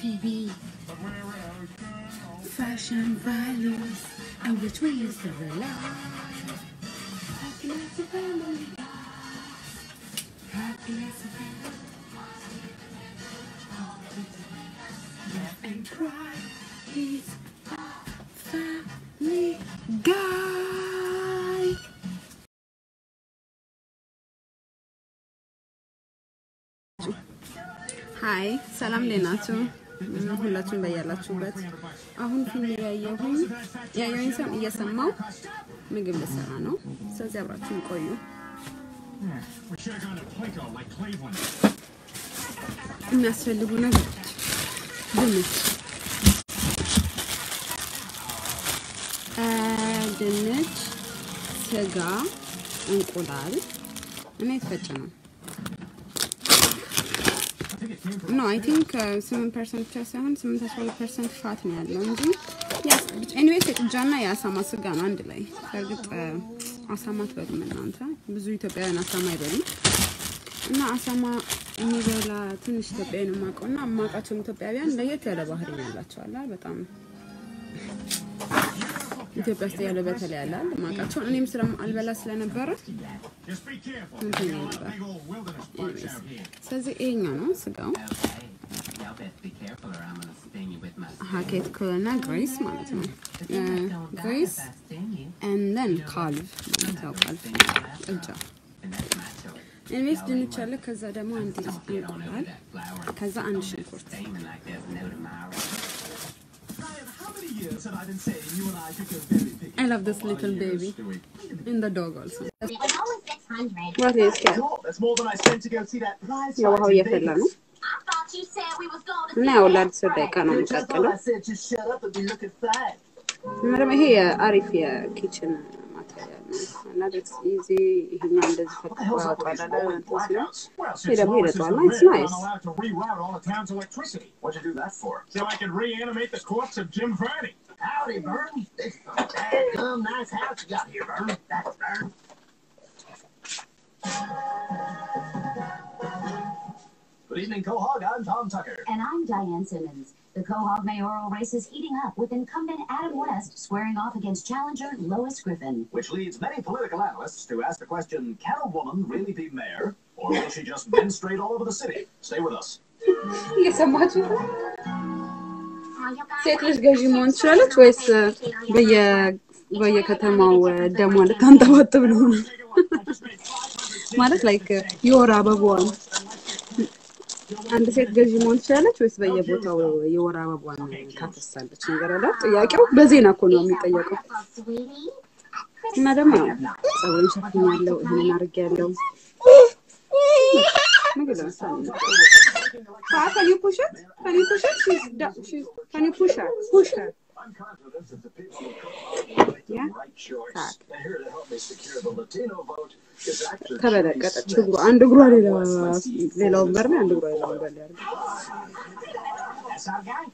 TV. Fashion values and which way is the rely. Happiness of family. Happiness of family. Laugh and cry. He's a family guy. ሀይ ሰላም እንዴት ናችሁ? ሁላችሁም በያላችሁበት። አሁን ፊልም ያየሁኝ ያየሁኝ ሰም እየሰማው ምግብ ልሰራ ነው። ስለዚህ አብራችሁን ቆዩ። የሚያስፈልጉ ነገሮች ድንች፣ አ፣ ድንች፣ ስጋ፣ እንቁላል እና የተፈጨ ነው። ኖ አይ ቲንክ ስምንት ፐርሰንት ብቻ ሳይሆን ስምንት አስራ ሁለት ፐርሰንት ፋት ነው ያለው እንጂ ኤኒዌይስ የጥጃና የአሳማ ስጋ ነው አንድ ላይ። በእርግጥ አሳማ አትበሉም እናንተ፣ ብዙ ኢትዮጵያውያን አሳማ አይበሉም። እና አሳማ የሚበላ ትንሽ ኢትዮጵያዊ ነው የማውቀው እና የማውቃቸውም ኢትዮጵያውያን ለየት ያለ ባህሪ ነው ያላቸው አለ አይደል? በጣም ኢትዮጵያ ውስጥ ያለ በተለይ ያለ አይደል? የማውቃቸው እኔም ስለ አልበላ ስለነበረ እንትን ይል ነበር። ኤኒዌይስ ስለዚህ ይሄኛው ነው ስጋው ሀኬት ከሆነ ግሬስ ማለት ነው። ግሬስ ኤንደን ካልቭ ማለት ያው ካልቭ ጥጃ ኢንቨስት ድንች አለ። ከዛ ደግሞ አንድ እንቁላል፣ ከዛ አንድ ሽንኩርት። I love this little baby and the dog also. What is that? That's more than I spent to go see that prize ያው ውሃው fight in እየፈላ Vegas. ነው እና ያው ለአስር ደቂቃ ነው Just thought የሚቀጥለው። I said just shut up and be looking fine. እና ደግሞ ይሄ የአሪፍ የኪችን ማቴሪያል ነው እና ደስ ኢዚ ይሄኛው እንደዚህ What the ፈቅፎ hell's up with ያወጣል these rolling እንትን ሲሆን blackouts? Well, ይሄ ደግሞ Lawrence is ይረዳዋል። the It's mayor, nice. I'm allowed to reroute all the town's electricity. What'd you do that for? So I could reanimate the corpse of Jim Verney. Howdy, Vern. It's a dadgum nice house you got here, Vern. That's Vern. Good evening, Quahog. I'm Tom Tucker. And I'm Diane Simmons. The Quahog mayoral race is heating up with incumbent Adam West squaring off against challenger Lois Griffin. which leads many political analysts to ask the question can a woman really be mayor, or will she just menstruate all over the city? Stay with us. እየሰማችሁ ነው? ሴት ልጅ ገዢ መሆን ትችላለች ወይስ በየ በየከተማው ደሟ ልታንጠባጥብ ነው? ማለት ላይክ የወር አበባዋን አንድ ሴት ገዢ መሆን ትችላለች ወይስ በየቦታው የወር አበባዋን ታፈሳለች? ነገር አለ ጥያቄው። በዜና እኮ ነው የሚጠየቀው። እና ደግሞ ያው ፀጉሬን ሸፍኛለሁ፣ ይሄንን አድርጌያለሁ። ምግብ ለምሳሌ ነው። Ah, can you push it? Can you push it? She's, da- she's, can you push her? Push her. I'm confident that the people of Colorado make the Yeah. right choice. Tak. And here to help me secure the Latino vote is actor ተበለቀጠች Jimmy እግሯ Smith. አንድ እግሯ ሌላ ሌላ ወንበር ላይ አንድ እግሯ ሌላ ወንበር ላይ አድርጋ That's our guy.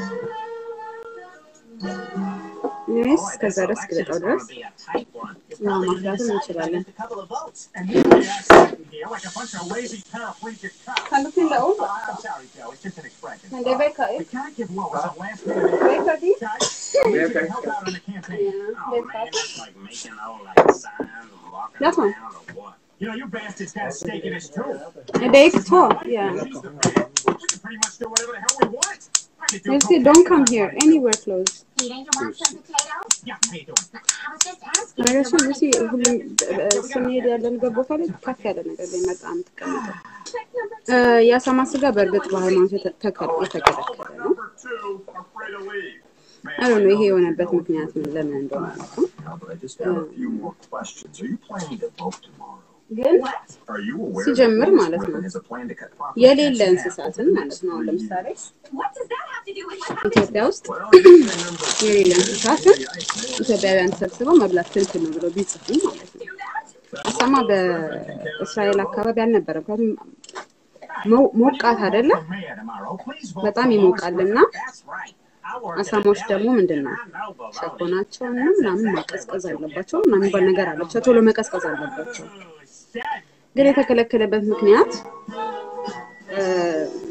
እኔስ እስከዛ ድረስ እስክልጠው ድረስ Be a tight one. ያው ማፍላትም እንችላለን። A couple of votes. And here we are sitting here like a bunch of lazy paraplegic cops. Kan du fylla om? Oh, I'm sorry, Joe. It's just an expression. Men det verkar We ju. can't give Lois a last minute Verkar det? guys. We can help out in the campaign. Yeah, Oh, det man, verkar. it's like making all like signs and walking That one. around or what? You know, you bastards got a stake in this too. Det gick två. Yeah. She's the man. We can pretty much do whatever the hell we want. I could do You see, cocaine don't come on here. Friday. Anywhere close. Peter, you want some potatoes? Yeah, how you doing? I was just asking. ነገራችን if you ሉሲ wanted ሁሉም እ- ስንሄድ ያለንበት ቦታ ላይ ከፍ ያለ ነገር ላይ መጣ የምትቀመጠው Trick number እ፣ የአሳማ ስጋ በእርግጥ በሃይማኖት የተ- ተከ- የተከለከለ ነው። Number two, afraid to leave. Man, አይ ነው I ይሄ know የሆነበት you know ምክንያት ምን ለምን እንደሆነ አላውቅም። now, but I just have a few more questions. Are you planning to vote tomorrow? ግን Are you aware ሲጀምር that Lois ማለት ነው Griffin has a plan to cut property የሌለ taxes in half እንስሳትን over the ማለት next ነው። አሁን three ለምሳሌ years? What does that have to do with what happened? ኢትዮጵያ ውስጥ Well, you say number two. የሌለ እንስሳትን ኢትዮጵያውያን ተሰብስበው መብላት ክልክል ነው ብለው ቢጽፉ ማለት ነው። አሳማ በእስራኤል አካባቢ አልነበረም። ምክንያቱም ሞ- ሞቃት አይደለም፣ በጣም ይሞቃልና አሳማዎች ደግሞ ምንድን ነው ሸኮናቸው እና ምናምን መቀዝቀዝ አለባቸው ምናምን የሚባል ነገር አለ። ብቻ ቶሎ መቀዝቀዝ አለባቸው። ግን የተከለከለበት ምክንያት እ፣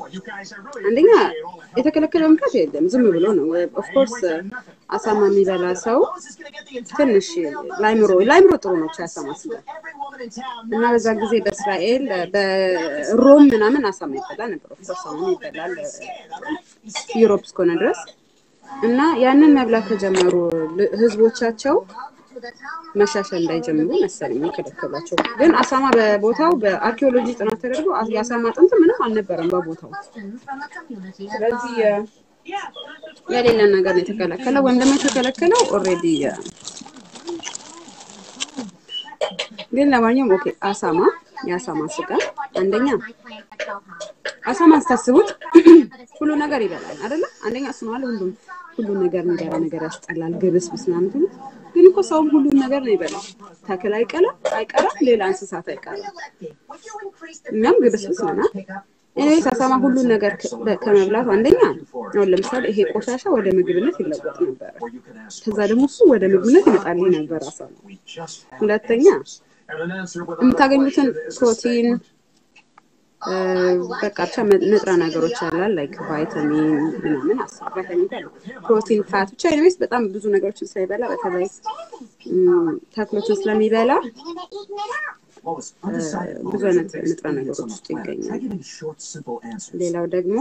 you guys, I really አንደኛ appreciate all the help. የተከለከለ ምክንያት የለም፣ ዝም ብሎ ነው። ኦፍኮርስ አሳማ የሚበላ ሰው ትንሽ ላይምሮ ላይምሮ ጥሩ ነው የአሳማ ስጋ እና በዛ ጊዜ በእስራኤል በሮም ምናምን አሳማ ይበላ ነበር። ኦፍኮርስ አሁን ይበላል ዩሮፕ እስከሆነ ድረስ እና ያንን መብላት ከጀመሩ ል- ህዝቦቻቸው መሻሻል እንዳይጀምሩ መሰለኝ የከለከሏቸው። ግን አሳማ በቦታው በአርኪኦሎጂ ጥናት ተደርጎ አ- የአሳማ አጥንት ምንም አልነበረም በቦታው። ስለዚህ የ- የሌለ ነገር ነው የተከለከለው ወይም ደግሞ የተከለከለው ኦልሬዲ ግን ለማንኛውም ኦኬ አሳማ የአሳማ ስጋ አንደኛ አሳማ ስታስቡት ሁሉ ነገር ይበላል አይደለ? አንደኛ እሱ ነው አለ ሁሉም ሁሉ ነገር የሚበላ ነገር ያስጠላል፣ ግብስብስ ምናምን ትሉት። ግን እኮ ሰውም ሁሉን ነገር ነው ይበላል። ተክል አይቀርም አይቀርም፣ ሌላ እንስሳት አይቀርም። እኛም ግብስብስ ነናል። ኤኒዌይስ አሳማ ሁሉን ነገር ከ- በ- ከመብላቱ አንደኛ አሁን ለምሳሌ ይሄ ቆሻሻ ወደ ምግብነት ይለወጥ ነበረ። ከዛ ደግሞ እሱ ወደ ምግብነት ይመጣልኝ ነበር አሳማ። ሁለተኛ የምታገኙትን ፕሮቲን እ፣ በቃ ብቻ መ- ንጥረ ነገሮች ያላል ላይክ ቫይታሚን ምናምን አስር ቫይታሚን ካለ ፕሮቲን ፋት ብቻ ኤኒዌይስ በጣም ብዙ ነገሮችን ስለሚበላ በተለይ እም፣ ተክሎችን ስለሚበላ ብዙ አይነት ንጥረ ነገሮች ውስጥ ይገኛል። ሌላው ደግሞ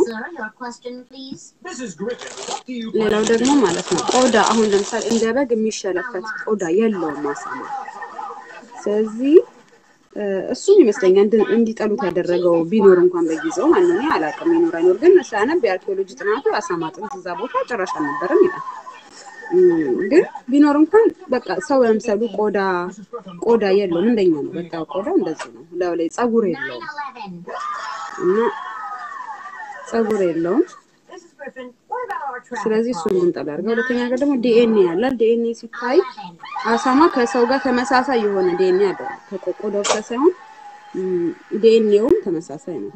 ሌላው ደግሞ ማለት ነው ቆዳ አሁን ለምሳሌ እንደ በግ የሚሸለፈት ቆዳ የለውም አሳማ። ስለዚህ እ፣ እሱም ይመስለኛል እንድ- እንዲጠሉት ያደረገው ቢኖር እንኳን በጊዜው ማለት ነው። እኔ አላውቅም ይኖር አይኖር፣ ግን ሳነብ የአርኪኦሎጂ ጥናቱ የአሳማ አጥንት እዛ ቦታ ጭራሽ አልነበረም ይላል። እም፣ ግን ቢኖር እንኳን በቃ ሰው ለምሳሌ ቆዳ ቆዳ የለውም እንደኛ ነው። በቃ ቆዳው እንደዚህ ነው። ላዩ ላይ ፀጉር የለውም እና ፀጉር የለውም። ስለዚህ እሱን እንድንጠላ አድርገው። ሁለተኛ ነገር ደግሞ ዲኤንኤ ያላል። ዲኤንኤ ሲታይ አሳማ ከሰው ጋር ተመሳሳይ የሆነ ዲኤንኤ አለው። ከቆዳው ብቻ ሳይሆን ዲኤንኤውም ተመሳሳይ ነው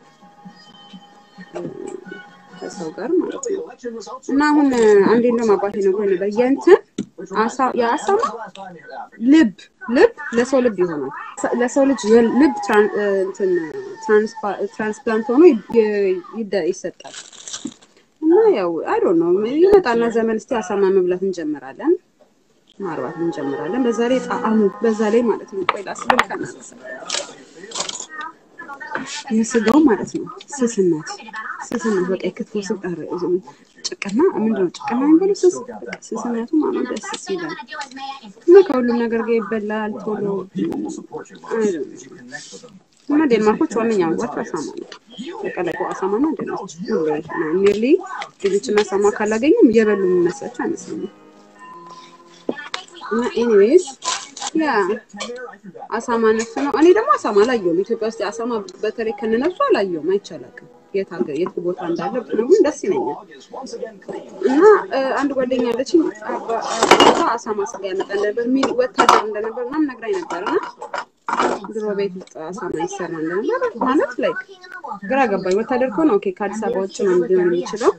እ፣ ከሰው ጋር ማለት ነው። እና አሁን እ፣ አንዴ እንደውም አባቴ ነግሮኝ ነበር የእንትን አሳ የአሳማ ልብ ልብ ለሰው ልብ ይሆናል። ሰ- ለሰው ልጅ የል- ልብ ትራን- እ፣ እንትን ትራንስፓ- ትራንስፕላንት ሆኖ ይ- ይ- ይደ- ይሰጣል። እና ያው አይ ዶንት ኖ ይመጣና ዘመን እስቲ አሳማ መብላት እንጀምራለን፣ ማርባት እንጀምራለን። በዛ ላይ ጣዕሙ በዛ ላይ ማለት ነው። ቆይ ላስብል ከናነሳ የስጋው ማለት ነው ስስነት ስስነት በቃ የክትፎ ስብ ኧረ ጭቅና ምንድነው ጭቅና የሚባለው ስስ በቃ ስስነቱ ማለት ደስ ይላል እና ከሁሉም ነገር ጋር ይበላል ቶሎ አይ ዶንት ኖ እና ዴንማርኮች ዋነኛ ምግባቸው አሳማ ነው። የቀለቁ አሳማ ነው ዴንማርክ ሁሉ ኒርሊ ልጆችና አሳማ ካላገኙም እየበሉ የሚመስላቸው አይመስለኝም። እና ኤኒዌይስ ያ አሳማ ነፍስ ነው። እኔ ደግሞ አሳማ አላየሁም። ኢትዮጵያ ውስጥ አሳማ በተለይ ከነነፍሱ አላየሁም፣ አይቻላቅም የት ሀገር የት ቦታ እንዳለ ብትነግሩኝ ደስ ይለኛል። እና እ፣ አንድ ጓደኛ አለችኝ አባ- አባቷ አሳማ ስጋ ያመጣ ነበር የሚል ወታደር እንደነበር ምናምን ነግራኝ ነበር እና ድሮ ቤት ውስጥ አሳማ ይሰራ እንደነበር ማለት ላይ ግራ ገባኝ። ወታደር ከሆነ ኦኬ ከአዲስ አበባ ውጭ ነው ሊሆን የሚችለው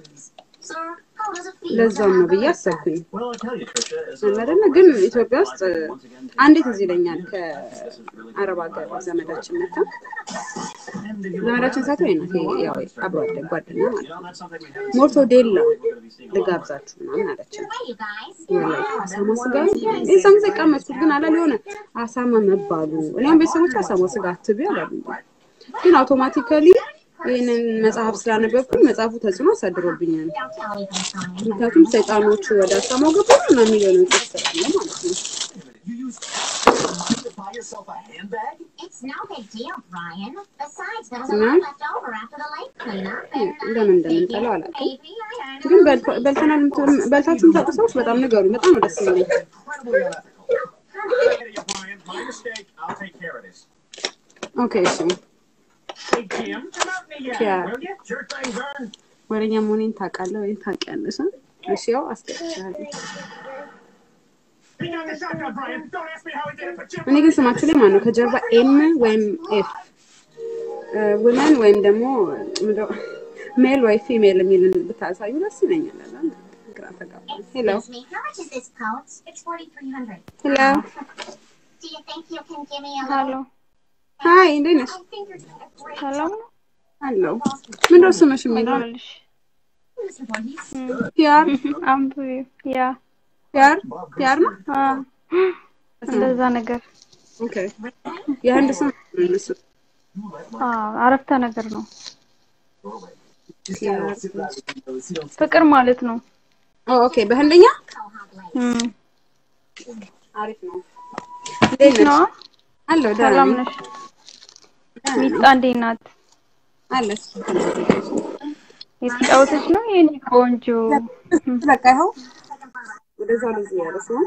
ለዛም ነው ብዬ አሰብኩኝ። አይደለ ግን ኢትዮጵያ ውስጥ አንዴት እዚህ ይለኛል ከአረብ ሀገር ዘመዳችን መታ ዘመዳችን ሳት ወይ ናት ያው አብሮ አደግ ጓደኛ ማለት ነው። ሞርቶዴላ ልጋብዛችሁ ምናምን አለችን። ወላሂ አሳማ ስጋ የዛን ጊዜ ቀመስኩት፣ ግን አላል የሆነ አሳማ መባሉ እኔም ቤተሰቦች አሳማ ስጋ አትቢ አላሉ። ግን አውቶማቲካሊ ይህንን መጽሐፍ ስላነበብኩኝ መጽሐፉ ተጽዕኖ አሳድሮብኛል። ምክንያቱም ሰይጣኖቹ ወደ አሳማው ገቡ እና የሚለው ጽሑፍ ስላለ ማለት ነው። It's no big deal, Brian. Besides, there was a እና lot left over after the lake cleanup. and ለምን እንደምንጠላው አላውቅም። Maybe I earned ግን በልተ- በልተናል የምትሉ- በልታችሁ የምታውቁ ሰዎች በጣም ንገሩ። በጣም ነው ደስ የሚለኝ። My mistake. I'll take care of this. ኦኬ እሺ፣ Hey, Jim, come out in the yard, Yeah. will you? Sure thing, Vern. ወሬኛ መሆኔን ታውቃለህ ወይም ታውቂያለሽ? አ? እሺ፣ ያው አስገብቻለሁ። Hang on the shotgun, Brian. Don't ask me how he did it, but Jim. እኔ ግን ስማችሁ ላይ ማነው ከጀርባ ኤም ወይም ኤፍ ውመን ወይም ደግሞ ሜል ወይ ፊሜል የሚል ብታሳዩ ደስ ይለኛል። አላ ግራ ተጋባሁ። ሄሎ Excuse me, how much is this coat? It's 4300 ሄሎ Do you think you can give me a ሀሎ little? ሀይ እንዴት ነሽ? I think you're doing a great ሰላም ነው? አለው ምንድነው ስምሽ የሚለው አለሁልሽ። ፒያር አንብቢው። ያ ፒያር ፒያር ነው አ እንደዛ ነገር ኦኬ የህንድ ስም ነው እነሱ አ አረፍተ ነገር ነው። ፒያር ፍቅር ማለት ነው። ኦ ኦኬ በህንደኛ እም አሪፍ ነው እንዴት ነሽ ነዋ። አለው ደህና ሰላም ነኝ ነሽ? ሚጣ እንዴት ናት? አለች የተጫወተች ነው የኔ ቆንጆ። በቃ ይኸው ወደዛ ወደዚህ ያለች ነው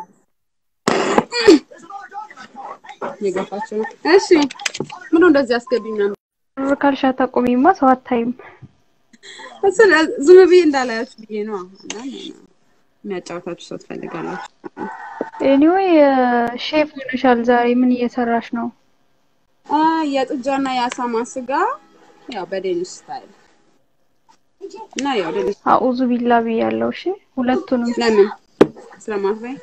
የገፋችው ነው እሺ ምነው እንደዚህ አስገቢኝ ምናምን ብር ካልሽ አታቆሚማ ሰው አታይም። እሱን ዝም ብዬ እንዳላያችሁ ብዬ ነው አንዳንድ የሚያጫወታችሁ ሰው ትፈልጋላችሁ ኤኒዌይ ሼፍ ሆነሻል ዛሬ ምን እየሰራሽ ነው? አ የጥጃና የአሳማ ስጋ ያው በዴኒሽ ስታይል እና ያው ዴኒሽ አኡዙ ቢላ ብያለሁ። እሺ ሁለቱንም ለምን ስለማትበይ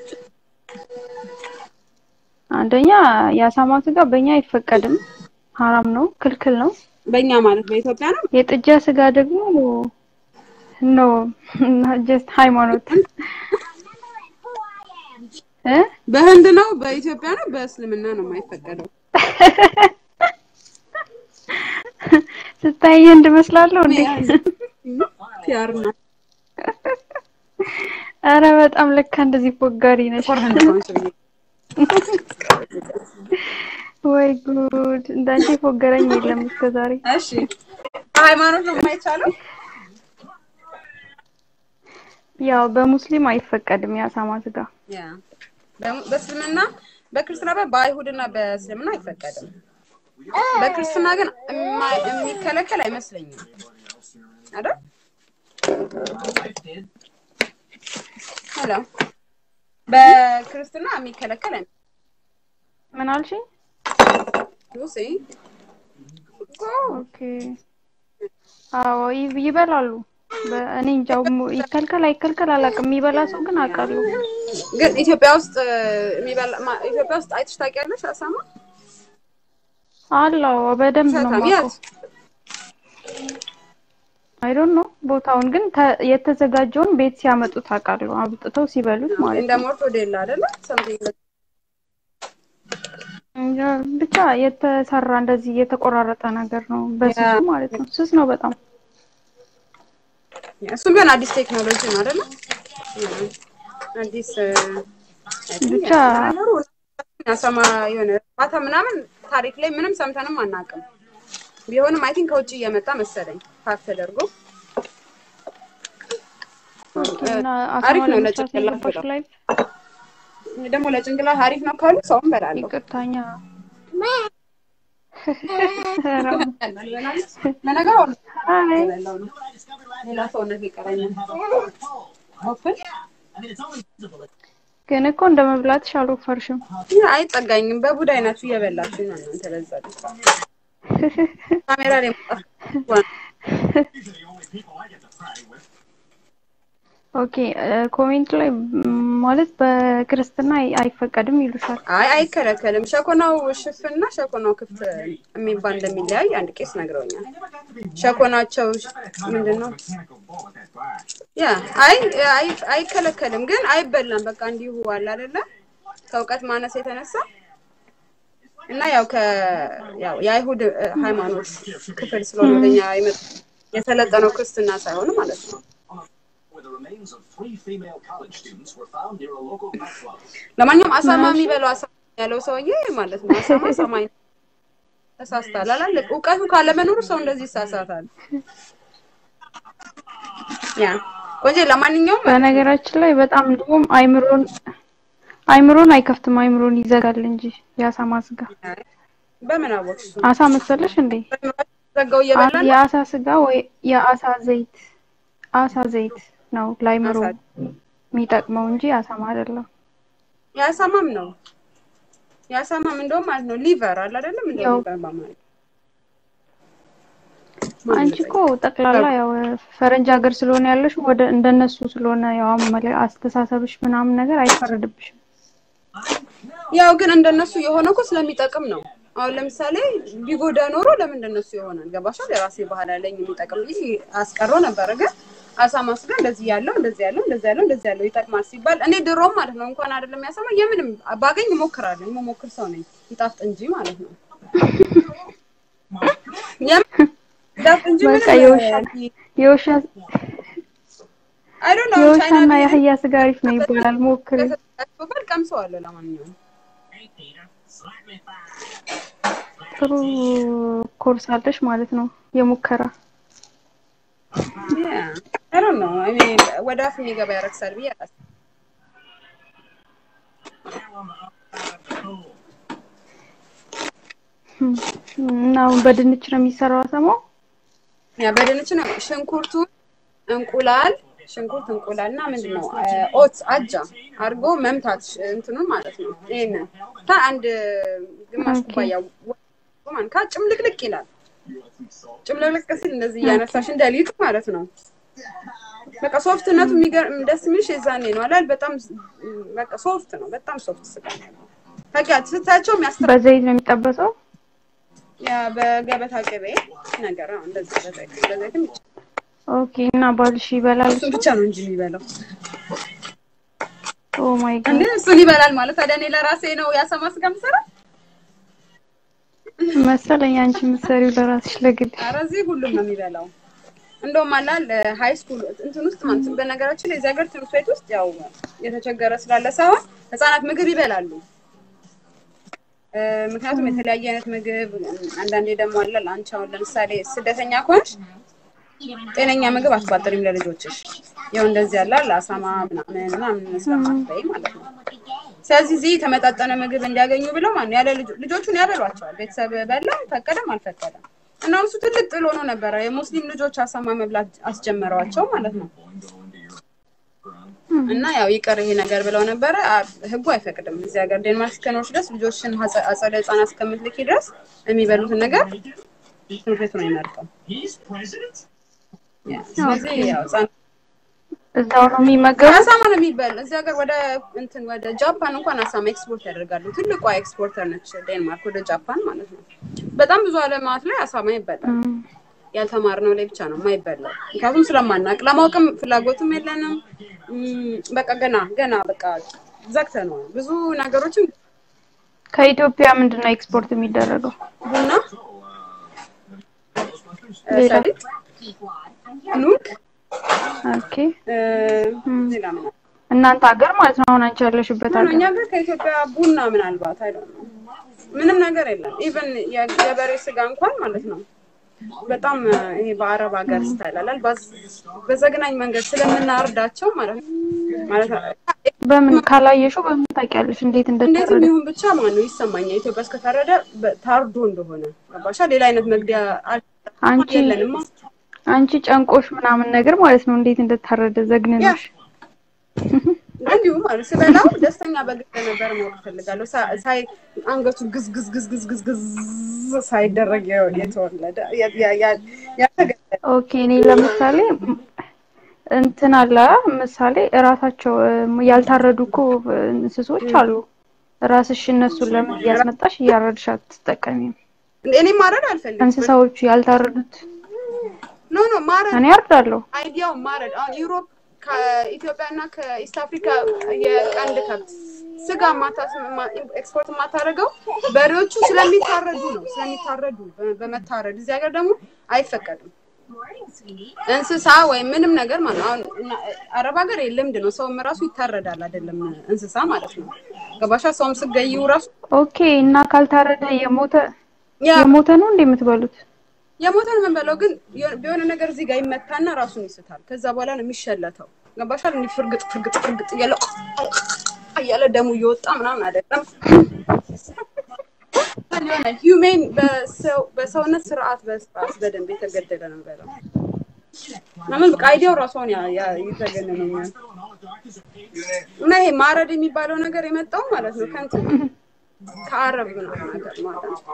አንደኛ የአሳማ ስጋ በእኛ አይፈቀድም፣ ሀራም ነው፣ ክልክል ነው። በእኛ ማለት በኢትዮጵያ ነው የጥጃ ስጋ ደግሞ ኖ ጀስት ሃይማኖት እ በህንድ ነው በኢትዮጵያ ነው በእስልምና ነው የማይፈቀደው ስታይ ህንድ እመስላለሁ እንዴ? ፒያር ነው አረ በጣም ለካ እንደዚህ ፎጋሪ ነሽ። ጥቁር ህንድ ሆንሽ ብዬ ወይ ጉድ! እንዳንቺ ፎገረኝ የለም እስከዛሬ። እሺ ሃይማኖት ነው የማይቻለው ያው በሙስሊም አይፈቀድም የአሳማ ስጋ። ያ በሙ- በእስልምና በክርስትና በ- በአይሁድና በእስልምና አይፈቀድም በክርስትና ግን የማ- የሚከለከል አይመስለኝም አይደል ሄሎ በክርስትና የሚከለከል አይመስለኝም ምን አልሽኝ? ሉሲ ኦኬ። አዎ ይ- ይበላሉ። በ- እኔ እንጃ ሙ- ይከልከል አይከልከል አላውቅም። የሚበላ ሰው ግን አውቃለሁ። ግን ኢትዮጵያ ውስጥ እ፣ የሚበላ ማ- ኢትዮጵያ ውስጥ አይተሽ ታውቂያለሽ አሳማ አለው በደንብ ነው ሰታም የማውቀው። የት አይ ዶንት ኖ ቦታውን ግን ተ- የተዘጋጀውን ቤት ሲያመጡት አውቃለሁ። አብጥተው ሲበሉት ማለት እንደ ነው። ሞርቶዴላ አይደለ ሰምቲንግ እንጃ ብቻ የተሰራ እንደዚህ የተቆራረጠ ነገር ነው በስሱ ያ። ማለት ነው። ስስ ነው በጣም። እሱም ቢሆን አዲስ ቴክኖሎጂ ነው አይደለ አዲስ እ፣ ብቻ አሳማ የሆነ እርባታ ምናምን ታሪክ ላይ ምንም ሰምተንም አናውቅም። ቢሆንም አይ ቲንክ ከውጭ እየመጣ መሰለኝ ፓክ ተደርጎ እና አሪፍ አሳማ ነው ለመስራት ለጭንቅላት የገባሽ በጣም። ላይ ደግሞ ለጭንቅላት አሪፍ ነው ካሉ ሰውም በላለሁ። ይቅርታኛ ለነገሩ አሁን አይ እየበላሁ ነው። ሌላ ሰውነት ይቀረኛል። ኦፕን ግን እኮ እንደ መብላትሽ አልወፈርሽም። አይጠጋኝም። በቡዳ አይናችሁ እየበላችሁ ነው እናንተ። ለዛ ነው ካሜራ ላይ መውጣት ኦኬ ኮሜንት ላይ ም፣ ማለት በክርስትና አይ- አይፈቀድም ይሉሻል። አይ አይከለከልም። ሸኮናው ሽፍና ሸኮናው ክፍት የሚባል እንደሚለያይ አንድ ቄስ ነግረውኛል። ሸኮናቸው ምንድን ነው? ያ አይ አይ አይከለከልም፣ ግን አይበላም። በቃ እንዲሁ አለ አይደለ? ከእውቀት ማነስ የተነሳ እና ያው ከ ያው የአይሁድ እ፣ ሃይማኖት ክፍል ስለሆነ ወደኛ የመጡ የሰለጠነው ክርስትና ሳይሆን ማለት ነው። where the remains of three female college students were found near a local nightclub. ለማንኛውም አሳማ የሚበላው አሳማ ያለው ሰውዬ ማለት ነው። አሳማ ሰማይ ተሳስታል አላለ። እውቀቱ ካለመኖሩ ሰው እንደዚህ ይሳሳታል። ያ ቆንጆ። ለማንኛውም በነገራችን ላይ በጣም እንደውም አይምሮን አይምሮን አይከፍትም፣ አይምሮን ይዘጋል እንጂ የአሳማ ስጋ። በምን አወቅሽ? አሳ መሰለሽ እንዴ? ዘጋው እየበላ ነው። የአሳ ስጋ ወይ የአሳ ዘይት አሳ ዘይት ነው ለአይምሮ አሳ- የሚጠቅመው እንጂ አሳማ አይደለም። የአሳማም ነው የአሳማም እንደውም ማለት ነው ሊቨር አለ አይደለም እንደ ያው ሊቨር በአማርኛ አንቺ እኮ ጠቅላላ ያው ፈረንጅ ሀገር ስለሆነ ያለሽ ወደ እንደነሱ ስለሆነ ያው አመለ አስተሳሰብሽ ምናምን ነገር አይፈረድብሽም። ያው ግን እንደነሱ የሆነ እኮ ስለሚጠቅም ነው አሁን ለምሳሌ ቢጎዳ ኖሮ ለምንድን ነው እሱ የሆነን ገባሻል? የራሴ ባህል አለኝ የሚጠቅም ብዬ አስቀረው ነበረ። ግን አሳማ ስጋ እንደዚህ ያለው እንደዚህ ያለው እንደዚህ ያለው እንደዚህ ያለው ይጠቅማል ሲባል እኔ ድሮም ማለት ነው እንኳን አይደለም ያሰማ የምንም ባገኝ እሞክራለሁ። የምሞክር ሰው ነኝ ይጣፍጥ እንጂ ማለት ነው። የምን ይጣፍጥ እንጂ በቃ ምንም የውሻ የውሻ አይ ዶንት ኖ ቻይና የውሻና የአህያ ስጋ አሪፍ ነው ይባላል። ሞክሪ። ከተሰጣቸው ቀምሰዋለሁ። ለማንኛውም ጥሩ ኮርስ አለሽ ማለት ነው የሙከራ አይ ዶንት ኖ አይ ሚን ወደ አፍ የሚገባ ያረክሳል ብዬ አላስብም። እና አሁን በድንች ነው የሚሰራው አሰማው። ያ በድንች ነው ሽንኩርቱ፣ እንቁላል ሽንኩርት፣ እንቁላል እና ምንድን ነው ኦት አጃ አድርጎ መምታት ሽ- እንትኑን ማለት ነው። ይሄንን ታ አንድ ግማሽ ኦኬ። ኩባያ ወ- ማንካ ጭምልቅልቅ ይላል። ጭምልቅልቅ ሲል እንደዚህ እያነሳሽ እንደ ሊጡ ማለት ነው። በቃ ሶፍትነቱ የሚገርም ደስ የሚልሽ የዛኔ ነው አላል። በጣም ስ- በቃ ሶፍት ነው። በጣም ሶፍት ስጋ ነው። በቃ ስታቸው የሚያስተ በዘይት ነው የሚጠበሰው። ያ በገበታ ቅቤ ነገር አዎ፣ እንደዚህ በዘይት በዘይትም ይቻላል። ኦኬ። እና ባልሽ ይበላል እሱን እሱ? ብቻ ነው እንጂ የሚበላው ኦ ማይ ጋድ እንዴ እሱን ይበላል ማለት ታዲያ እኔ ለራሴ ነው ያሰማ ስጋ የምሰራ? መሰለኝ አንቺ የምትሰሪው ለራስሽ ለግል። ኧረ እዚህ ሁሉም ነው የሚበላው። እንደውም አላል ሃይ ስኩል እንትን ውስጥ ማለት ነው። በነገራችን ላይ እዚህ ሀገር ትምህርት ቤት ውስጥ ያው የተቸገረ ስላለ ሳይሆን ህጻናት ምግብ ይበላሉ። እ፣ ምክንያቱም የተለያየ አይነት ምግብ አንዳንዴ ደግሞ አለ አንቺ አሁን ለምሳሌ ስደተኛ ከሆንሽ ጤነኛ ምግብ አትቋጥሪም ለልጆችሽ። ያው እንደዚህ ያለ አለ አሳማ ምናምን ምናምን ስለማትበይ ማለት ነው። ስለዚህ እዚህ የተመጣጠነ ምግብ እንዲያገኙ ብለው ማለት ነው ያለ ልጆ- ልጆቹን ያበሏቸዋል። ቤተሰብ በላ ፈቀደም አልፈቀደም እና እሱ ትልቅ ጥሎ ነው ነበረ። የሙስሊም ልጆች አሳማ መብላት አስጀመሯቸው ማለት ነው። እና ያው ይቅር ይሄ ነገር ብለው ነበረ። አ- ህጉ አይፈቅድም። እዚህ ሀገር ዴንማርክ እስከኖርሽ ድረስ ልጆችን አጸ- አጸደ ህጻናት እስከምትልኪ ድረስ የሚበሉትን ነገር ትምህርት ቤቱ ነው የሚመርጠው። ያ፣ ስለዚህ ያው ህጻናት እዛው ነው የሚመገቡት። አሳማ ነው የሚበል። እዚህ ሀገር ወደ እንትን ወደ ጃፓን እንኳን አሳማ ኤክስፖርት ያደርጋሉ። ትልቋ ኤክስፖርተር ነች ዴንማርክ ወደ ጃፓን ማለት ነው። በጣም ብዙ አለማት ላይ አሳማ ይበላል። እም፣ ያልተማርነው ላይ ብቻ ነው የማይበላው። ምክንያቱም ስለማናቅ ለማወቅም ፍላጎትም የለንም። እም፣ በቃ ገና ገና በቃ ዘግተነዋል። ብዙ ነገሮችን ከኢትዮጵያ ምንድን ነው ኤክስፖርት የሚደረገው? ቡና፣ እ፣ ሌላ? ሰሊጥ፣ ኑግ፣ ኦኬ። እ፣ እም፣ ሌላ ምን አለ? እናንተ ሀገር ማለት ነው አሁን አንቺ ያለሽበት ምን ነው እኛ ሀገር ጋር ከኢትዮጵያ ቡና ምናልባት አይደለም ምንም ነገር የለም። ኢቨን የበሬ ስጋ እንኳን ማለት ነው በጣም እ፣ ይሄ በአረብ ሀገር ስታይላላል በዘግናኝ መንገድ ስለምናርዳቸው ማለት ነው ማለት ነው በምን ካላየሽው በምን ታውቂያለሽ እንዴት እንዴትም እንደተረደ? ይሁን ብቻ ማለት ነው ይሰማኛል። ኢትዮጵያ እስከታረደ በ- ታርዶ እንደሆነ ገባሻ? ሌላ አይነት መግደያ አል- አንቺ የለንማ። አንቺ ጨንቆሽ ምናምን ነገር ማለት ነው እንዴት እንደታረደ ዘግንነሽ። እንዲሁ ማለት ስበላው ደስተኛ በግል ነበር ማወቅ እፈልጋለሁ። ሳ- ሳይ አንገቱ ግዝ ግዝ ግዝ ግዝ ግዝ ግዝ ሳይደረግ የ- የተወለደ ያ- ያ- ያ- ያልተገደለ ኦኬ እኔ ለምሳሌ እንትን አለ ምሳሌ እራሳቸው እም፣ ያልታረዱ እኮ እንስሶች አሉ። ራስሽ እነሱን ለምን እያስመጣሽ እያረድሽ አትጠቀሚም? እኔ ማረድ አልፈልግም። እንስሳዎቹ ያልታረዱት ኖ ኖ ማረድ እኔ አርዳለሁ። አይዲያው ማረድ አሁን ዩሮፕ ከኢትዮጵያ እና ከኢስት አፍሪካ የቀንድ ከብት ስጋ ማታስ ኤክስፖርት የማታደርገው በሬዎቹ ስለሚታረዱ ነው። ስለሚታረዱ በ- በመታረድ እዚህ ሀገር ደግሞ አይፈቀድም። እንስሳ ወይም ምንም ነገር ማለት ነው። አሁን እና- አረብ ሀገር ልምድ ነው። ሰውም ራሱ ይታረዳል አይደለም እንስሳ ማለት ነው። ገባሻ? ሰውም ስገይው ራሱ ኦኬ እና ካልታረደ የሞተ ያ የሞተ ነው እንደ የምትበሉት? የሞተን የምንበላው ግን የሆነ- በሆነ ነገር እዚህ ጋር ይመታና ራሱን ይስታል። ከዛ በኋላ ነው የሚሸለተው። ገባሻል? እንዲህ ፍርግጥ ፍርግጥ ፍርግጥ እያለ እያለ ደሙ እየወጣ ምናምን አይደለም። የሆነ ሂውሜን በሰው በሰውነት ስርዓት በስርዓት በደንብ የተገደለ ነው የምበላው። ለምን በቃ አይዲያው ራሷን ይዘገንነኛል። እና ይሄ ማረድ የሚባለው ነገር የመጣው ማለት ነው ከእንትን ከአረብ ምናምን ነገር ማለት ነው።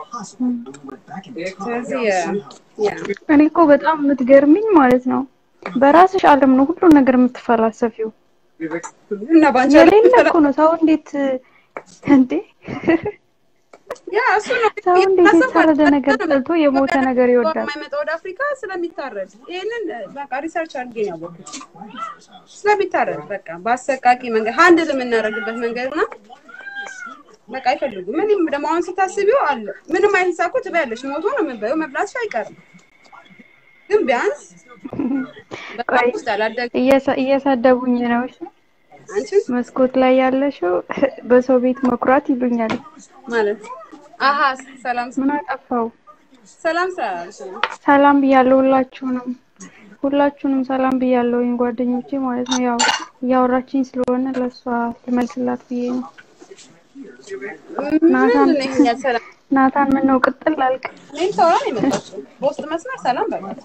ስለዚህ ያ እኔ እኮ በጣም የምትገርሚኝ ማለት ነው በራስሽ ዓለም ነው ሁሉ ነገር የምትፈላሰፊው። እና ባንቺ የሌለ እኮ ነው ሰው እንዴት እንዴ ያ እሱ ነው ሰው እንዴት እያሰብኩ የታረደ አይደለም። ነገር ጠልቶ የሞተ ነገር ይወዳል? የማይመጣ ወደ አፍሪካ ስለሚታረድ ይሄንን በቃ ሪሰርች አድርጌ ነው ያወቅሁት። ስለሚታረድ በቃ በአሰቃቂ መንገድ ሀንድል የምናደርግበት መንገድ እና በቃ አይፈልጉም። ምንም ደግሞ አሁን ስታስቢው አለ ምንም አይነት ሳኮ ትበያለሽ፣ ሞቶ ነው የምንበየው፣ መብላትሽ አይቀርም። ግን ቢያንስ በቃ ቆይ ውስጥ አላደገ እየሰ- እየሰደቡኝ ነው። እሺ አንቺ መስኮት ላይ ያለሽው በሰው ቤት መኩራት ይሉኛል። ማለት አሀ ሰላም ምን አጠፋው? ሰላም ስላላልሽ ነው። ሰላም ብያለሁ ሁላችሁንም ሁላችሁንም ሰላም ብያለሁኝ ጓደኞቼ ማለት ነው። ያው እያወራችኝ ስለሆነ ለእሷ ልመልስላት ብዬ ነው። ናታን ምንድን ነው ይሄኛል ሰላም ናታን ምን ነው ቅጥል አልክ? እኔም ሰው ነው የመጣችው በውስጥ መስመር ሰላም በላት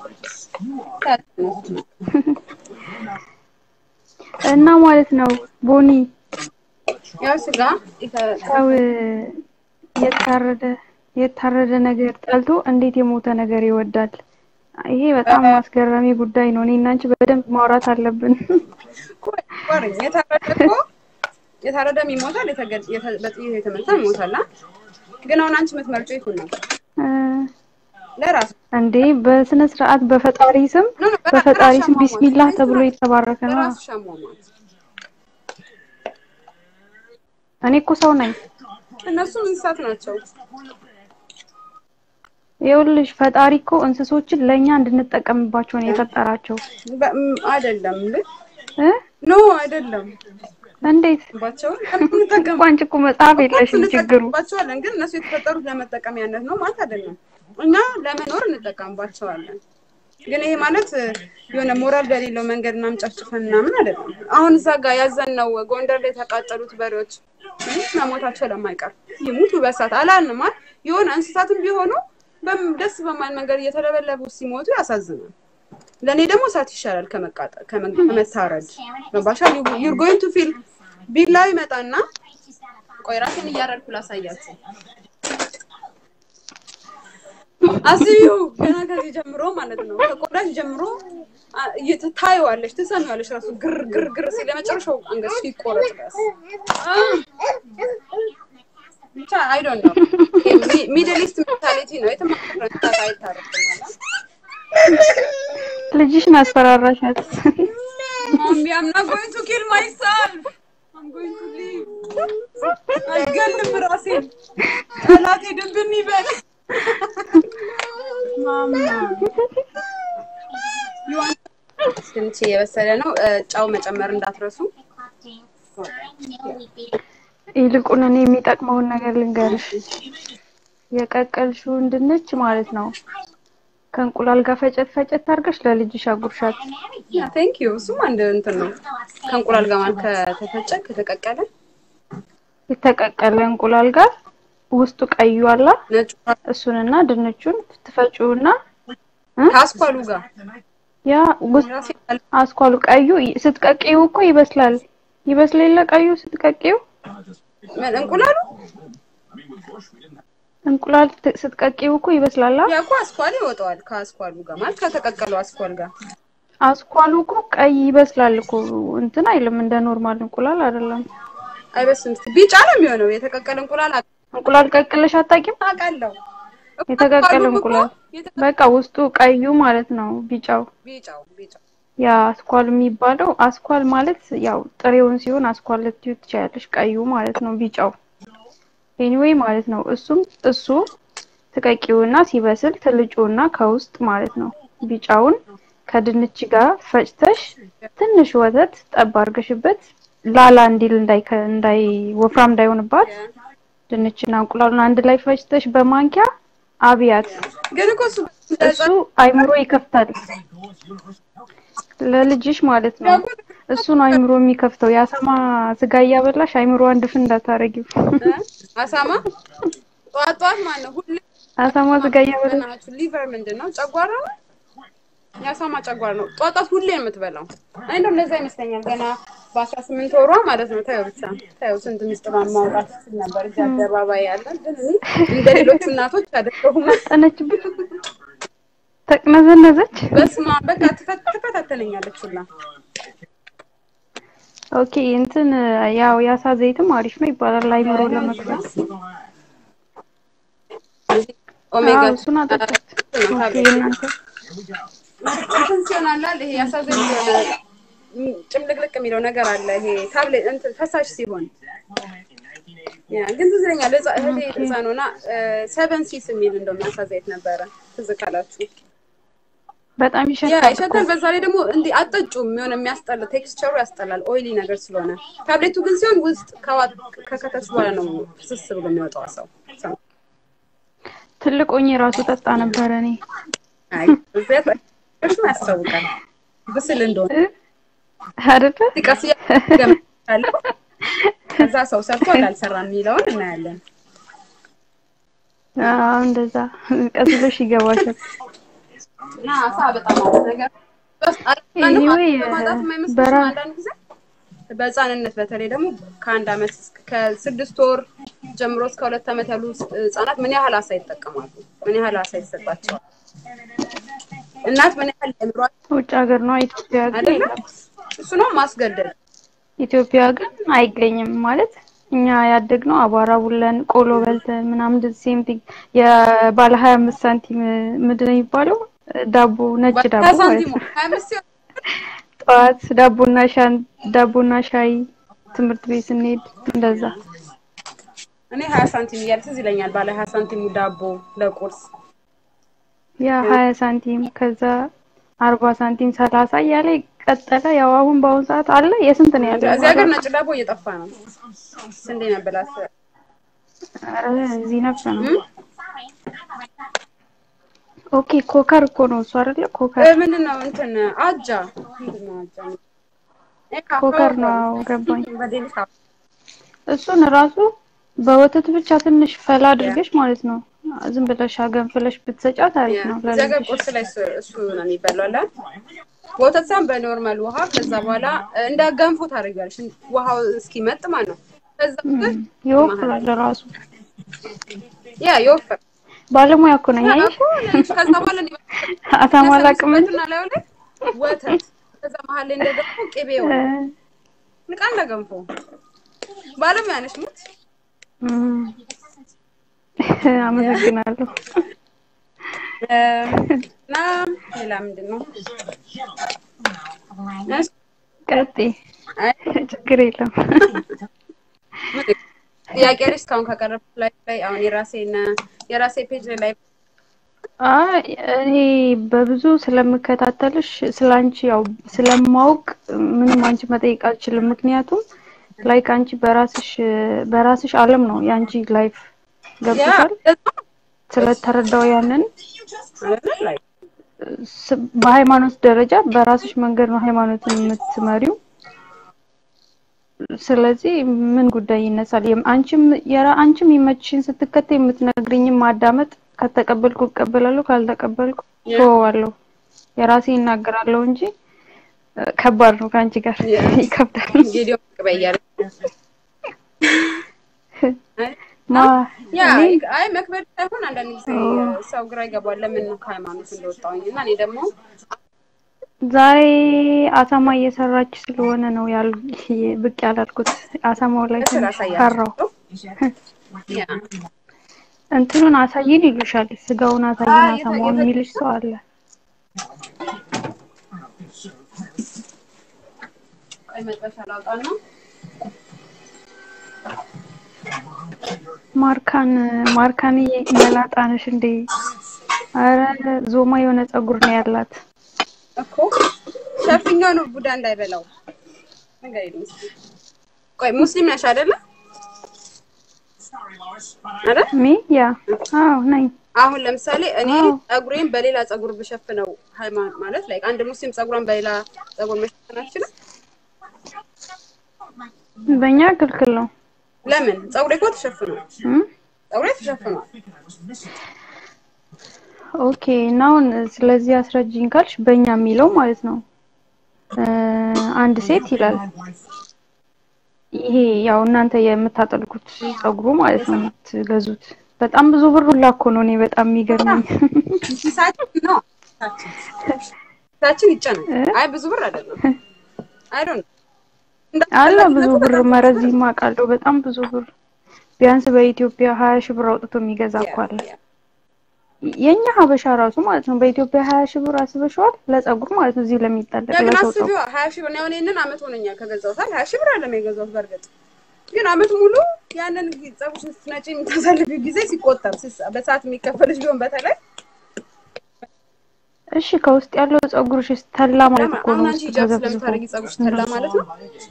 እና ማለት ነው ቦኒ ያው ስጋ የተ- ሰው የታረደ የታረደ ነገር ጠልቶ እንዴት የሞተ ነገር ይወዳል? ይሄ በጣም አስገራሚ ጉዳይ ነው። እኔ እና አንቺ በደንብ ማውራት አለብን። ቆይ የታረደ እኮ የታረደም ይሞታል፣ የተገ- የተ- በጥይት የተመታም ይሞታል። አ? ግን አሁን አንቺ የምትመርጪው ይሁን ነው እ፣ ለራሱ እንዴ በስነ ስርዓት በፈጣሪ ስም ኖ ኖ በፈጣሪ ስም ቢስሚላህ ተብሎ የተባረከ ነው። ለራሱ ሻሟሟት እኔ እኮ ሰው ነኝ። እነሱም እንስሳት ናቸው። ይኸውልሽ ፈጣሪ እኮ እንስሶችን ለእኛ እንድንጠቀምባቸው ነው የፈጠራቸው በ- ም- አይደለም ልክ እ ኖ አይደለም እንዴት ባቸውን እንጠቀም እንኳን እኮ መጽሐፍ የለሽም ችግሩ እንጠቀምባቸዋለን ግን እነሱ የተፈጠሩት ለመጠቀሚያነት ነው ማለት አይደለም። እኛ ለመኖር እንጠቀምባቸዋለን። ግን ይሄ ማለት እ, የሆነ ሞራል በሌለው መንገድ ምናምን ጨፍጭፈን ምናምን አይደለም። አሁን እዛ ጋር ያዘንነው ጎንደር ላይ የተቃጠሉት በሬዎች እ, መሞታቸው ለማይቀር ይሙቱ በሳት አላልንም አይደል? የሆነ እንስሳትም ቢሆኑ በም- ደስ በማይል መንገድ እየተለበለቡ ሲሞቱ ያሳዝናል። ለእኔ ደግሞ እሳት ይሻላል ከመቃጠል ከመ- ከመታረድ ገባሻ? ዩር ጎይንግ ቱ ፊል ቢላው ይመጣና ቆይ ራሴን እያረድኩ ላሳያችሁ። አስቢው ገና ከዚህ ጀምሮ ማለት ነው ከቆዳሽ ጀምሮ አ- እየተ- ታይዋለሽ፣ ትሰሚዋለሽ ራሱ ግር ግር ግር ሲል የመጨረሻው አንገትሽ ይቆረጥ ድረስ አ፣ ብቻ አይ ዶንት ኖ ሚድል ኢስት ሜንታሊቲ ነው። የትም ሀገር እንስሳት አይታረድም ማለት ልጅሽን አስፈራራሻት። ማሚ አም ናት ጎይንግ ቱ ኪል ማይሰልፍ አም ጎይንግ ቱ ሊቭ አልገልም ራሴን ጠላቴ ድብን ይበል ማማ ትንሽ የበሰለ ነው። እ፣ ጨው መጨመር እንዳትረሱ። ይልቁን እኔ የሚጠቅመውን ነገር ልንገርሽ። የቀቀልሽውን ድንች ማለት ነው ከእንቁላል ጋር ፈጨት ፈጨት አድርገሽ ለልጅሽ አጉርሻት። ቴንክ ዩ። እሱም አንድ እንትን ነው ከእንቁላል ጋር ማለት ከተፈጨ ከተቀቀለ የተቀቀለ እንቁላል ጋር ውስጡ ቀዩ አላ ነጩ እሱንና ድንቹን ትፈጩና ከአስኳሉ ጋር ያ ውስጥ ራሴ አስኳሉ ቀዩ ስትቀቂው እኮ ይበስላል። ይበስል የለ ቀዩ ስትቀቂው ምን እንቁላሉ እንቁላል ት- ስትቀቂው እኮ ይበስላል። አ? ያ እኮ አስኳል ይወጣዋል ከአስኳሉ ጋር ማለት ከተቀቀለው አስኳል ጋር አስኳሉ እኮ ቀይ ይበስላል እኮ እንትን አይልም። እንደ ኖርማል እንቁላል አይደለም። አይበስም። ቢጫ ነው የሚሆነው የተቀቀለ እንቁላል እንቁላል ቀቅለሽ አታውቂም? አውቃለሁ። የተቀቀለ አስኳሉም እኮ እንቁላል የተቀ- በቃ ውስጡ ቀዩ ማለት ነው ቢጫው ቢጫው ቢጫው ያ አስኳል የሚባለው አስኳል ማለት ያው ጥሬውን ሲሆን አስኳል ልትዩ ትችያለሽ። ቀዩ ማለት ነው ቢጫው ኤኒዌይ ማለት ነው። እሱም እሱ ትቀቂውና ሲበስል ትልጩና ከውስጥ ማለት ነው ቢጫውን ከድንች ጋር ፈጭተሽ ትንሽ ወተት ጠብ አድርገሽበት ላላ እንዲል እንዳይ እንዳይ ወፍራም እንዳይሆንባት ድንችና እንቁላሉን አንድ ላይ ፈጭተሽ በማንኪያ አብያት። ግን እኮ እሱ እሱ አይምሮ ይከፍታል ለልጅሽ ማለት ነው። እሱ ነው አይምሮ የሚከፍተው። የአሳማ ስጋ እያበላሽ አይምሮ አንድ ፍን እንዳታረጊው። አሳማ ጠዋት ጠዋት ማለት ነው ሁሌ አሳማ ስጋ እያበላሽ በእናታችሁ ሊቨር ምንድን ነው? ጨጓራ ነው። የአሳማ ጨጓራ ነው። ጠዋት ጠዋት ሁሌ ነው የምትበላው። እኔ እንደው እንደዛ ይመስለኛል። ገና በአስራ ስምንት ወሯ ማለት ነው። ታየው ብቻ ታየው ስንት ምስጢሯን ማውጣት ስትል ነበር እዚህ አደባባይ ያለ። ግን እኔ እንደ ሌሎቹ እናቶች አይደለሁም። ጠነችብሽ፣ ተቅነዘነዘች። በስመ አብ በቃ ትፈት- ትፈታተነኛለች ሁላ። ኦኬ እንትን ያው የአሳ ዘይትም አሪፍ ነው ይባላል አይምሮ ለመክፈት። ኦሜጋ አዎ እሱን አጠጣት። ኦኬ እናንተ እንትን ሲሆን አላል ይሄ ያሳዘኝ የሆነ ም- ጭምልቅልቅ የሚለው ነገር አለ። ይሄ ታብሌት እንትን ፈሳሽ ሲሆን ያ ግን ትዝ ይለኛል ህፃ- እህቴ ህፃን ሆና ሰቨን ሲስ የሚል እንደው የሚያሳዘየት ነበረ። ትዝ ካላችሁ በጣም ያ ይሸታል እኮ። ይሸታል። በዛ ላይ ደግሞ እንዲህ አጠጩም የሆነ የሚያስጠላ ቴክስቸሩ ያስጠላል። ኦይሊ ነገር ስለሆነ ታብሌቱ ግን ሲሆን ውስጥ ከዋ- ከከተች በኋላ ነው ፍስስ ብሎ የሚወጣው ሰው ሰው ትልቅ ሆኜ ራሱ ጠጣ ነበረ እኔ አይ እዚያ እሱ ያስታውቃል ብስል እንደሆነ እ? አይደለ ቀስ እያለው ከዛ ሰው ሰርቷል አልሰራም የሚለውን እናያለን። አዎ እንደዛ ቀስ ብሎሽ ይገባሻል። እና አሳ በጣም አሪፍ ነገር በስ- አንዳንድ Anyway, በማጣት የማይመስልሽም በራ- አንዳንድ ጊዜ በህፃንነት በተለይ ደግሞ ከአንድ አመት እስከ- ከስድስት ወር ጀምሮ እስከ ሁለት አመት ያሉ ህጻናት ምን ያህል አሳ ይጠቀማሉ? ምን ያህል አሳ ይሰጣቸዋል? እናት ምን ያህል ለምሯቸው ውጭ ሀገር ነው ኢትዮጵያ ግን አይደለም? የለም። እሱ ነው ማስገደድ። ኢትዮጵያ ግን አይገኝም ማለት እኛ ያደግነው አቧራ ቡለን ቆሎ በልተን ምናምን እንደዚህ ሴም ቲንግ የባለ ሀያ አምስት ሳንቲም ምንድን ነው የሚባለው ዳቦ ነጭ ዳቦ ማለት ሳንቲሙ ነው። ሀያ አምስት ሲሆን ጠዋት ዳቦና ሻን ዳቦና ሻይ ትምህርት ቤት ስንሄድ እንደዛ እኔ ሀያ ሳንቲም እያለ ትዝ ይለኛል። ባለ ሀያ ሳንቲሙ ዳቦ ለቁርስ ያ ሀያ ሳንቲም ከዛ አርባ ሳንቲም ሰላሳ እያለ ቀጠለ። ያው አሁን በአሁኑ ሰዓት አለ የስንት ነው ያለው? እዚህ ሀገር ነጭ ዳቦ እየጠፋ ነው። ስንዴ ነበላት ኧረ እዚህ ነበር ነው። ኦኬ ኮከር እኮ ነው እሱ አይደለ? ኮከር ምንድን ነው እንትን አጃ ምንድን ነው አጃ? እ ኮከር ካካዎ ነው ገባኝ። በዴሊካ እሱን ራሱ በወተት ብቻ ትንሽ ፈላ አድርገሽ ማለት ነው ዝም ብለሽ አገንፍለሽ ብትሰጫት አሪፍ ነው እዚህ ሀገር ለልጅሽ። ቁርስ ላይ እሱ- እሱ ነው የሚበላው አለ በወተት ሳይሆን በኖርማል ውሃ ከዛ በኋላ እንደ ገንፎ ታደርጊዋለሽ ውሃው እስኪመጥ ማለት ነው። ከዛ እም፣ ይወፍራል ራሱ ያ ይወፍር ባለሙያ እኮ ነኝ አየሽ። ከዛ በኋላ እንዲህ አሳማ አላውቅም እንጂ እና ላዩ ላይ ወተት ከዛ መሀል ላይ እንደ ገንፎ ቅቤ ሆነ እ፣ ንቃ እንደ ገንፎ ባለሙያ ነሽ ሙት እም፣ አመሰግናለሁ። እና ሌላ ምንድን ነው እሺ፣ ቀጥይ፣ አይ ችግር የለም። ጥያቄ ልጅ እስካሁን ካቀረብኩት ላይ ላይ አሁን የራሴን የራሴ ፔጅ ላይ አይ እኔ በብዙ ስለምከታተልሽ ስለ አንቺ ያው ስለማውቅ ምንም አንቺ መጠየቅ አልችልም። ምክንያቱም ላይክ አንቺ በራስሽ በራስሽ ዓለም ነው የአንቺ ላይፍ ገብቶሻል። ስለተረዳው ያንን አይደል ላይ ስ- በሃይማኖት ደረጃ በራስሽ መንገድ ነው ሃይማኖትን የምትመሪው። ስለዚህ ምን ጉዳይ ይነሳል? የም- አንቺም የራ አንቺም ይመችሽን ስትከተይ የምትነግሪኝም ማዳመጥ ከተቀበልኩ እቀበላለሁ፣ ካልተቀበልኩ ተወዋለሁ። የራሴ ይናገራለሁ እንጂ እ፣ ከባድ ነው ከአንቺ ጋር ይከብዳል። ጌዲዮ ቅበያለ ማ ያ እኔ አይ መክበድ ሳይሆን አንዳንድ ጊዜ ሰው ግራ ይገባል ለምን ነው ከሃይማኖት እንደወጣሁኝ እና እኔ ደግሞ ዛሬ አሳማ እየሰራች ስለሆነ ነው ያል ብቅ ያላልኩት። አሳማው ላይ እስር ትንሽ ፈራው። አሳያለሁ ያ እንትኑን አሳይን ይሉሻል። ስጋውን አሳይን አይ፣ የተ- አሳማውን የተ- የሚልሽ ሰው አለ። ቆይ መጥበሻ ላውጣና ማርካን ማርካን መላጣ ነሽ እንዴ? አረ ዞማ የሆነ ፀጉር ነው ያላት። እኮ ሸፍኛው ነው ቡዳ እንዳይበላው ነገር የለም እስኪ ቆይ ሙስሊም ነሽ አይደለ አይደል ሚ ያ አዎ ነኝ። አሁን ለምሳሌ እኔ አዎ። ፀጉሬን በሌላ ፀጉር ብሸፍነው ሃይማኖት ማለት ላይ አንድ ሙስሊም ፀጉሯን በሌላ ፀጉር መሸፈን አትችልም በእኛ ክልክል ነው። ለምን ፀጉሬ እኮ ተሸፍኗል እም? ፀጉሬ ተሸፍኗል ኦኬ እና አሁን ስለዚህ አስረጅኝ ካልሽ በእኛ የሚለው ማለት ነው እ፣ አንድ ሴት ይላል። ይሄ ያው እናንተ የምታጠልቁት ፀጉሩ ማለት ነው የምትገዙት። በጣም ብዙ ብር ሁላ እኮ ነው። እኔ በጣም የሚገርመኝ ኪሳችን ነው ኪሳችን ኪሳችን ይጨናል አይ ብዙ ብር አይደለም አይ ዶንት አለ ብዙ ብር መረዝ አውቃለሁ። በጣም ብዙ ብር ቢያንስ በኢትዮጵያ ሀያ ሺህ ብር አውጥቶ የሚገዛ እኮ አለ። የኛ ሀበሻ ራሱ ማለት ነው በኢትዮጵያ ሀያ ሺህ ብር አስበሽዋል ለጸጉር ማለት ነው እዚህ ለሚጠለቅ ግን ለሰው አስቢዋ ጸጉር ሀያ ሺህ ብር ነው። አሁን ይሄንን አመት ሆነኛል ከገዛሁት ሀያ ሺህ ብር አለም የገዛሁት በእርግጥ ግን አመት ሙሉ ያንን ጸጉርሽን ስትነጪ የምታሳልፊው ጊዜ ሲቆጠር ሲስ- በሰዓት የሚከፈልሽ ቢሆን በተለይ እሺ ከውስጥ ያለው ጸጉርሽ ተላ ማለት እኮ አሁን ነው አንቺ ውስጥ ሂጃብ ተዘብዝፎ ስለምታደርጊ ጸጉርሽ ተላ ማለት ነው።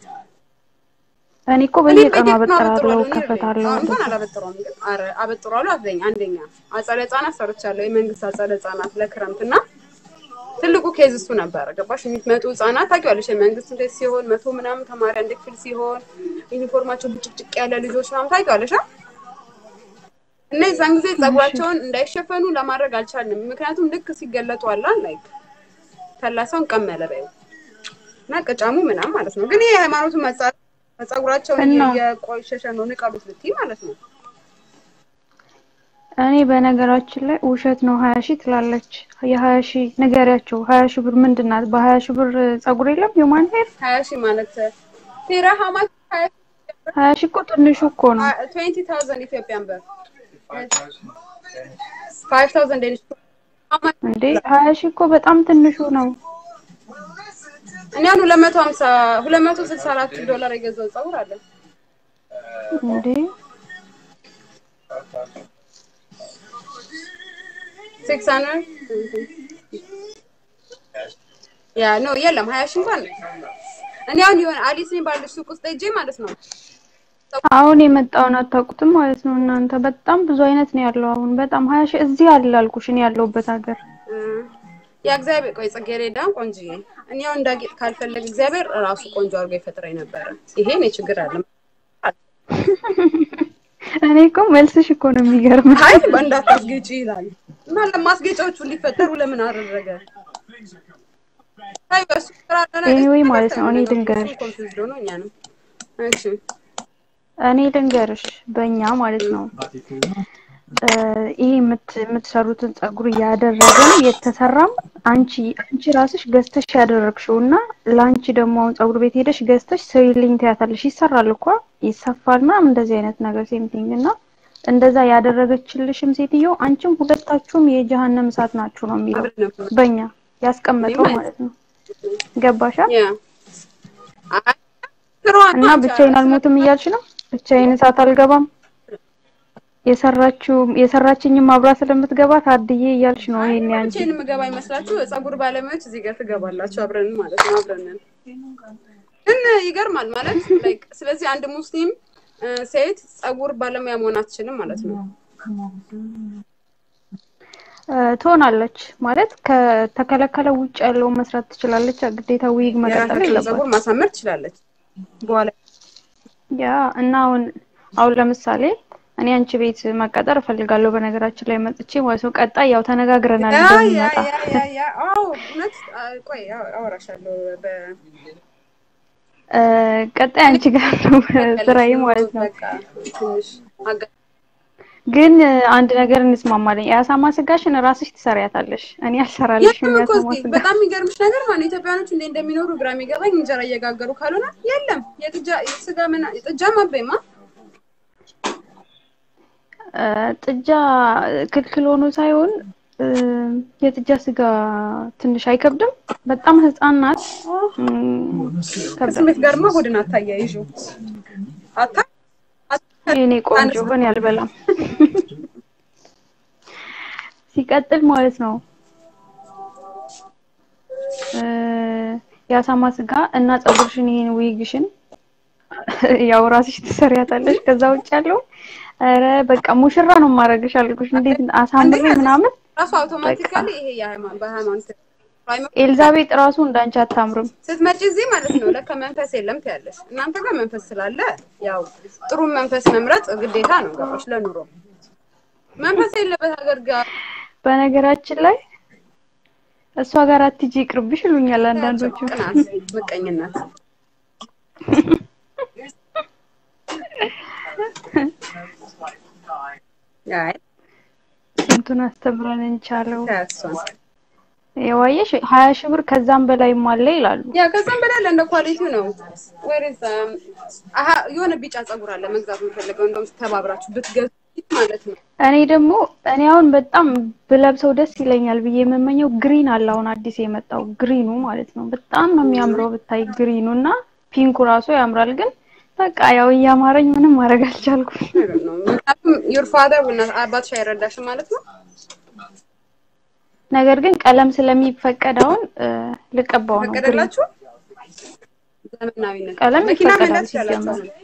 እኔ እኮ እኔ በየቀኑ በየቀኑ አበጥራለሁ አበጥረዋለሁ። እኔ ከፈታለሁ አሁን እንኳን አላበጥረውም፣ ግን ኧረ አበጥረዋለሁ። አትበይኝ። አንደኛ አጸደ ህጻናት ሰርቻለሁ፣ የመንግስት አጸደ ህጻናት ለክረምት እና ትልቁ ኬዝ እሱ ነበረ። ገባሽ? የሚመጡ ህጻናት ታውቂዋለሽ፣ የመንግስት እንዴት ሲሆን መቶ ምናምን ተማሪ አንድ ክፍል ሲሆን ዩኒፎርማቸው ብጭቅጭቅ ያለ ልጆች ምናምን ታውቂዋለሽ። አ? እና የዛን ጊዜ ጸጉራቸውን እንዳይሸፈኑ ለማድረግ አልቻልንም። ምክንያቱም ልክ ሲገለጡ አላ ላይክ ተላሰውን ቀመለ በይው እና ቅጫሙ ምናምን ማለት ነው። ግን ይሄ የሃይማኖቱ መጻ- ጸጉራቸውን እና? እየቆሸሸ ነው ንቀሉት ልትይ ማለት ነው። እኔ በነገራችን ላይ ውሸት ነው ሀያ ሺህ ትላለች የሀያ ሺህ ንገሪያቸው ሀያ ሺህ ብር ምንድን ናት በሀያ ሺህ ብር ጸጉር የለም የማን ሄር ሀያ ሺህ ማለት ቴራ ሀማች ሀያ ሺህ እኮ ትንሹ እኮ ነው ትዌንቲ ታውዘንድ ኢትዮጵያን ብር ፋይቭ ታውዘንድ ዴኒሽ እንዴ ሀያ ሺህ እኮ በጣም ትንሹ ነው እኔ አሁን ሁለት መቶ ሀምሳ ሁለት መቶ ስልሳ አራት ዶላር የገዛው ጸጉር አለ። እንዴ ሲክስ ሀንድረድ ያ ኖ የለም ሀያ ሺህ እንኳን እኔ አሁን የሆነ አሊስ የሚባል ሱቅ ውስጥ ሄጄ ማለት ነው አሁን የመጣውን አታውቁትም ማለት ነው እናንተ በጣም ብዙ አይነት ነው ያለው አሁን በጣም ሀያ ሺህ እዚህ አለ አልኩሽ እኔ ያለሁበት ሀገር እ፣ የእግዚአብሔር ቆይ ጽጌረዳ ቆንጅዬ እኔ አሁን እንዳጌጥ ካልፈለግ እግዚአብሔር ራሱ ቆንጆ አድርጎ ይፈጥረኝ ነበረ። ይሄ እኔ ችግር አለ እኔ እኮ መልስሽ እኮ ነው የሚገርም አይ እንዳታስጌጪ ይላል እና ለማስጌጫዎቹ እንዲፈጠሩ ለምን አደረገ? አይ በሱ ስራ አለና Anyway እሱ ማለት ነው፣ እኔ ነገር ልንገርሽ። እሱ confused ሆኖ እኛ ነው። እሺ እኔ ልንገርሽ በእኛ ማለት ነው እ፣ ይሄ የምት- የምትሰሩትን ጸጉር እያደረገን የተሰራም አንቺ አንቺ ራስሽ ገዝተሽ ያደረግሽው እና ለአንቺ ደግሞ አሁን ጸጉር ቤት ሄደሽ ገዝተሽ ስሪልኝ ትያታለሽ። ይሰራል እኮ ይሰፋል ምናምን እንደዚህ አይነት ነገር ሴምቲንግ እና እንደዛ ያደረገችልሽም ሴትዮ አንቺም ሁለታችሁም የጀሃነም እሳት ናችሁ ነው የሚለው አብረን ነበር በእኛ ያስቀመጠው እኔማ- ማለት ነው። ገባሻ? ያ አይ ስራዋን እና አንቺ ብቻዬን አልሞትም እያልሽ ነው? ብቻዬን እሳት አልገባም የሰራችው የሰራችኝም አብራ ስለምትገባ ታድዬ እያልሽ ነው። ይሄን ያንቺ ብቻዬን የምገባ ይመስላችሁ? ጸጉር ባለሙያዎች እዚህ ጋር ትገባላችሁ አብረን ማለት ነው። አብረን ነን። ግን ይገርማል ማለት ላይክ ስለዚህ አንድ ሙስሊም እ፣ ሴት ጸጉር ባለሙያ መሆን አትችልም ማለት ነው። እ፣ ትሆናለች ማለት ከተከለከለ ውጭ ያለውን መስራት ትችላለች። ግዴታ ዊግ መቀጠል የራሳቸውን የለባት ጸጉር ማሳመር ትችላለች። በኋላ ያ እና አሁን አሁን ለምሳሌ እኔ አንቺ ቤት መቀጠር እፈልጋለሁ። በነገራችን ላይ መጥቼ ማለት ነው። ቀጣይ ያው ተነጋግረናል ያ ያ እንደሚመጣ ያ ያ ያ አዎ እውነት አ፣ ቆይ አዎ፣ አወራሻለሁ በ እ፣ ቀጣይ አንቺ ጋር ነው ስራዬ ማለት ነው። በቃ ትንሽ አጋ- ግን እ፣ አንድ ነገር እንስማማለን። የአሳማ ስጋሽን ራስሽ ትሰሪያታለሽ። እኔ አልሰራልሽም የለም እኮ የአሳማ እዚህ ስጋ። በጣም የሚገርምሽ ነገር ማለት ኢትዮጵያኖች እንዴ እንደሚኖሩ ግራ የሚገባኝ እንጀራ እየጋገሩ ካልሆነ የለም የጥጃ የስጋ ምን ጥጃ ማበይማ እ፣ ጥጃ ክልክል ሆኖ ሳይሆን እ፣ የጥጃ ስጋ ትንሽ አይከብድም? በጣም ህፃን ናት። እም፣ ከብዳል። ከስሜት ጋርማ ሆድን አታያይዡ አታ የኔ ቆንጆ ግን ያልበላም። ሲቀጥል ማለት ነው እ፣ የአሳማ ስጋ እና ፀጉርሽን ይሄን ዊግሽን ያው ራስሽ ትሰሪያታለሽ። ከዛ ውጭ ያለው ኧረ በቃ ሙሽራ ነው ማረግሽ አልኩሽ። እንዴት አሳምሬ ምናምን ራሱ አውቶማቲካሊ ይሄ የሃይማኖት በሃይማኖት ኤልዛቤጥ ራሱ እንዳንቺ አታምርም። ስትመጪ እዚህ ማለት ነው ለካ መንፈስ የለም ትያለሽ። እናንተ ጋር መንፈስ ስላለ ያው ጥሩ መንፈስ መምረጥ ግዴታ ነው። ገባሽ? ለኑሮ መንፈስ የለበት ሀገር ጋር በነገራችን ላይ እሷ ጋር አትጂ ይቅርብሽ ይሉኛል አንዳንዶቹ። ቅናት፣ ምቀኝነት አይ ስንቱን አስተምረን እንቻለው። ታያሷን የዋየሽ ሀያ ሺህ ብር ከዛም በላይም አለ ይላሉ። ያ ከዛም በላይ አለ እንደ ኳሊቲው ነው። ወይስ አሀ የሆነ ቢጫ ፀጉር አለ መግዛት የምፈልገው እንደውም ተባብራችሁ ብትገዙ ማለት ነው። እኔ ደግሞ እኔ አሁን በጣም ብለብሰው ደስ ይለኛል ብዬ የምመኘው ግሪን አለ አሁን አዲስ የመጣው ግሪኑ ማለት ነው። በጣም ነው የሚያምረው ብታይ ግሪኑ እና ፒንኩ ራሱ ያምራል። ግን በቃ ያው እያማረኝ ምንም ማድረግ አልቻልኩም። ነገር ነው። ምክንያቱም ዩር ፋደር አባትሽ አይረዳሽም ማለት ነው። ነገር ግን ቀለም ስለሚፈቀድ አሁን እ፣ ልቀባው ነው ግሪን ፈቀደላችሁ? ዘመናዊነት ቀለም መኪና ይፈቀዳል መንዳት ይቻላችሁ? ሲጀመር።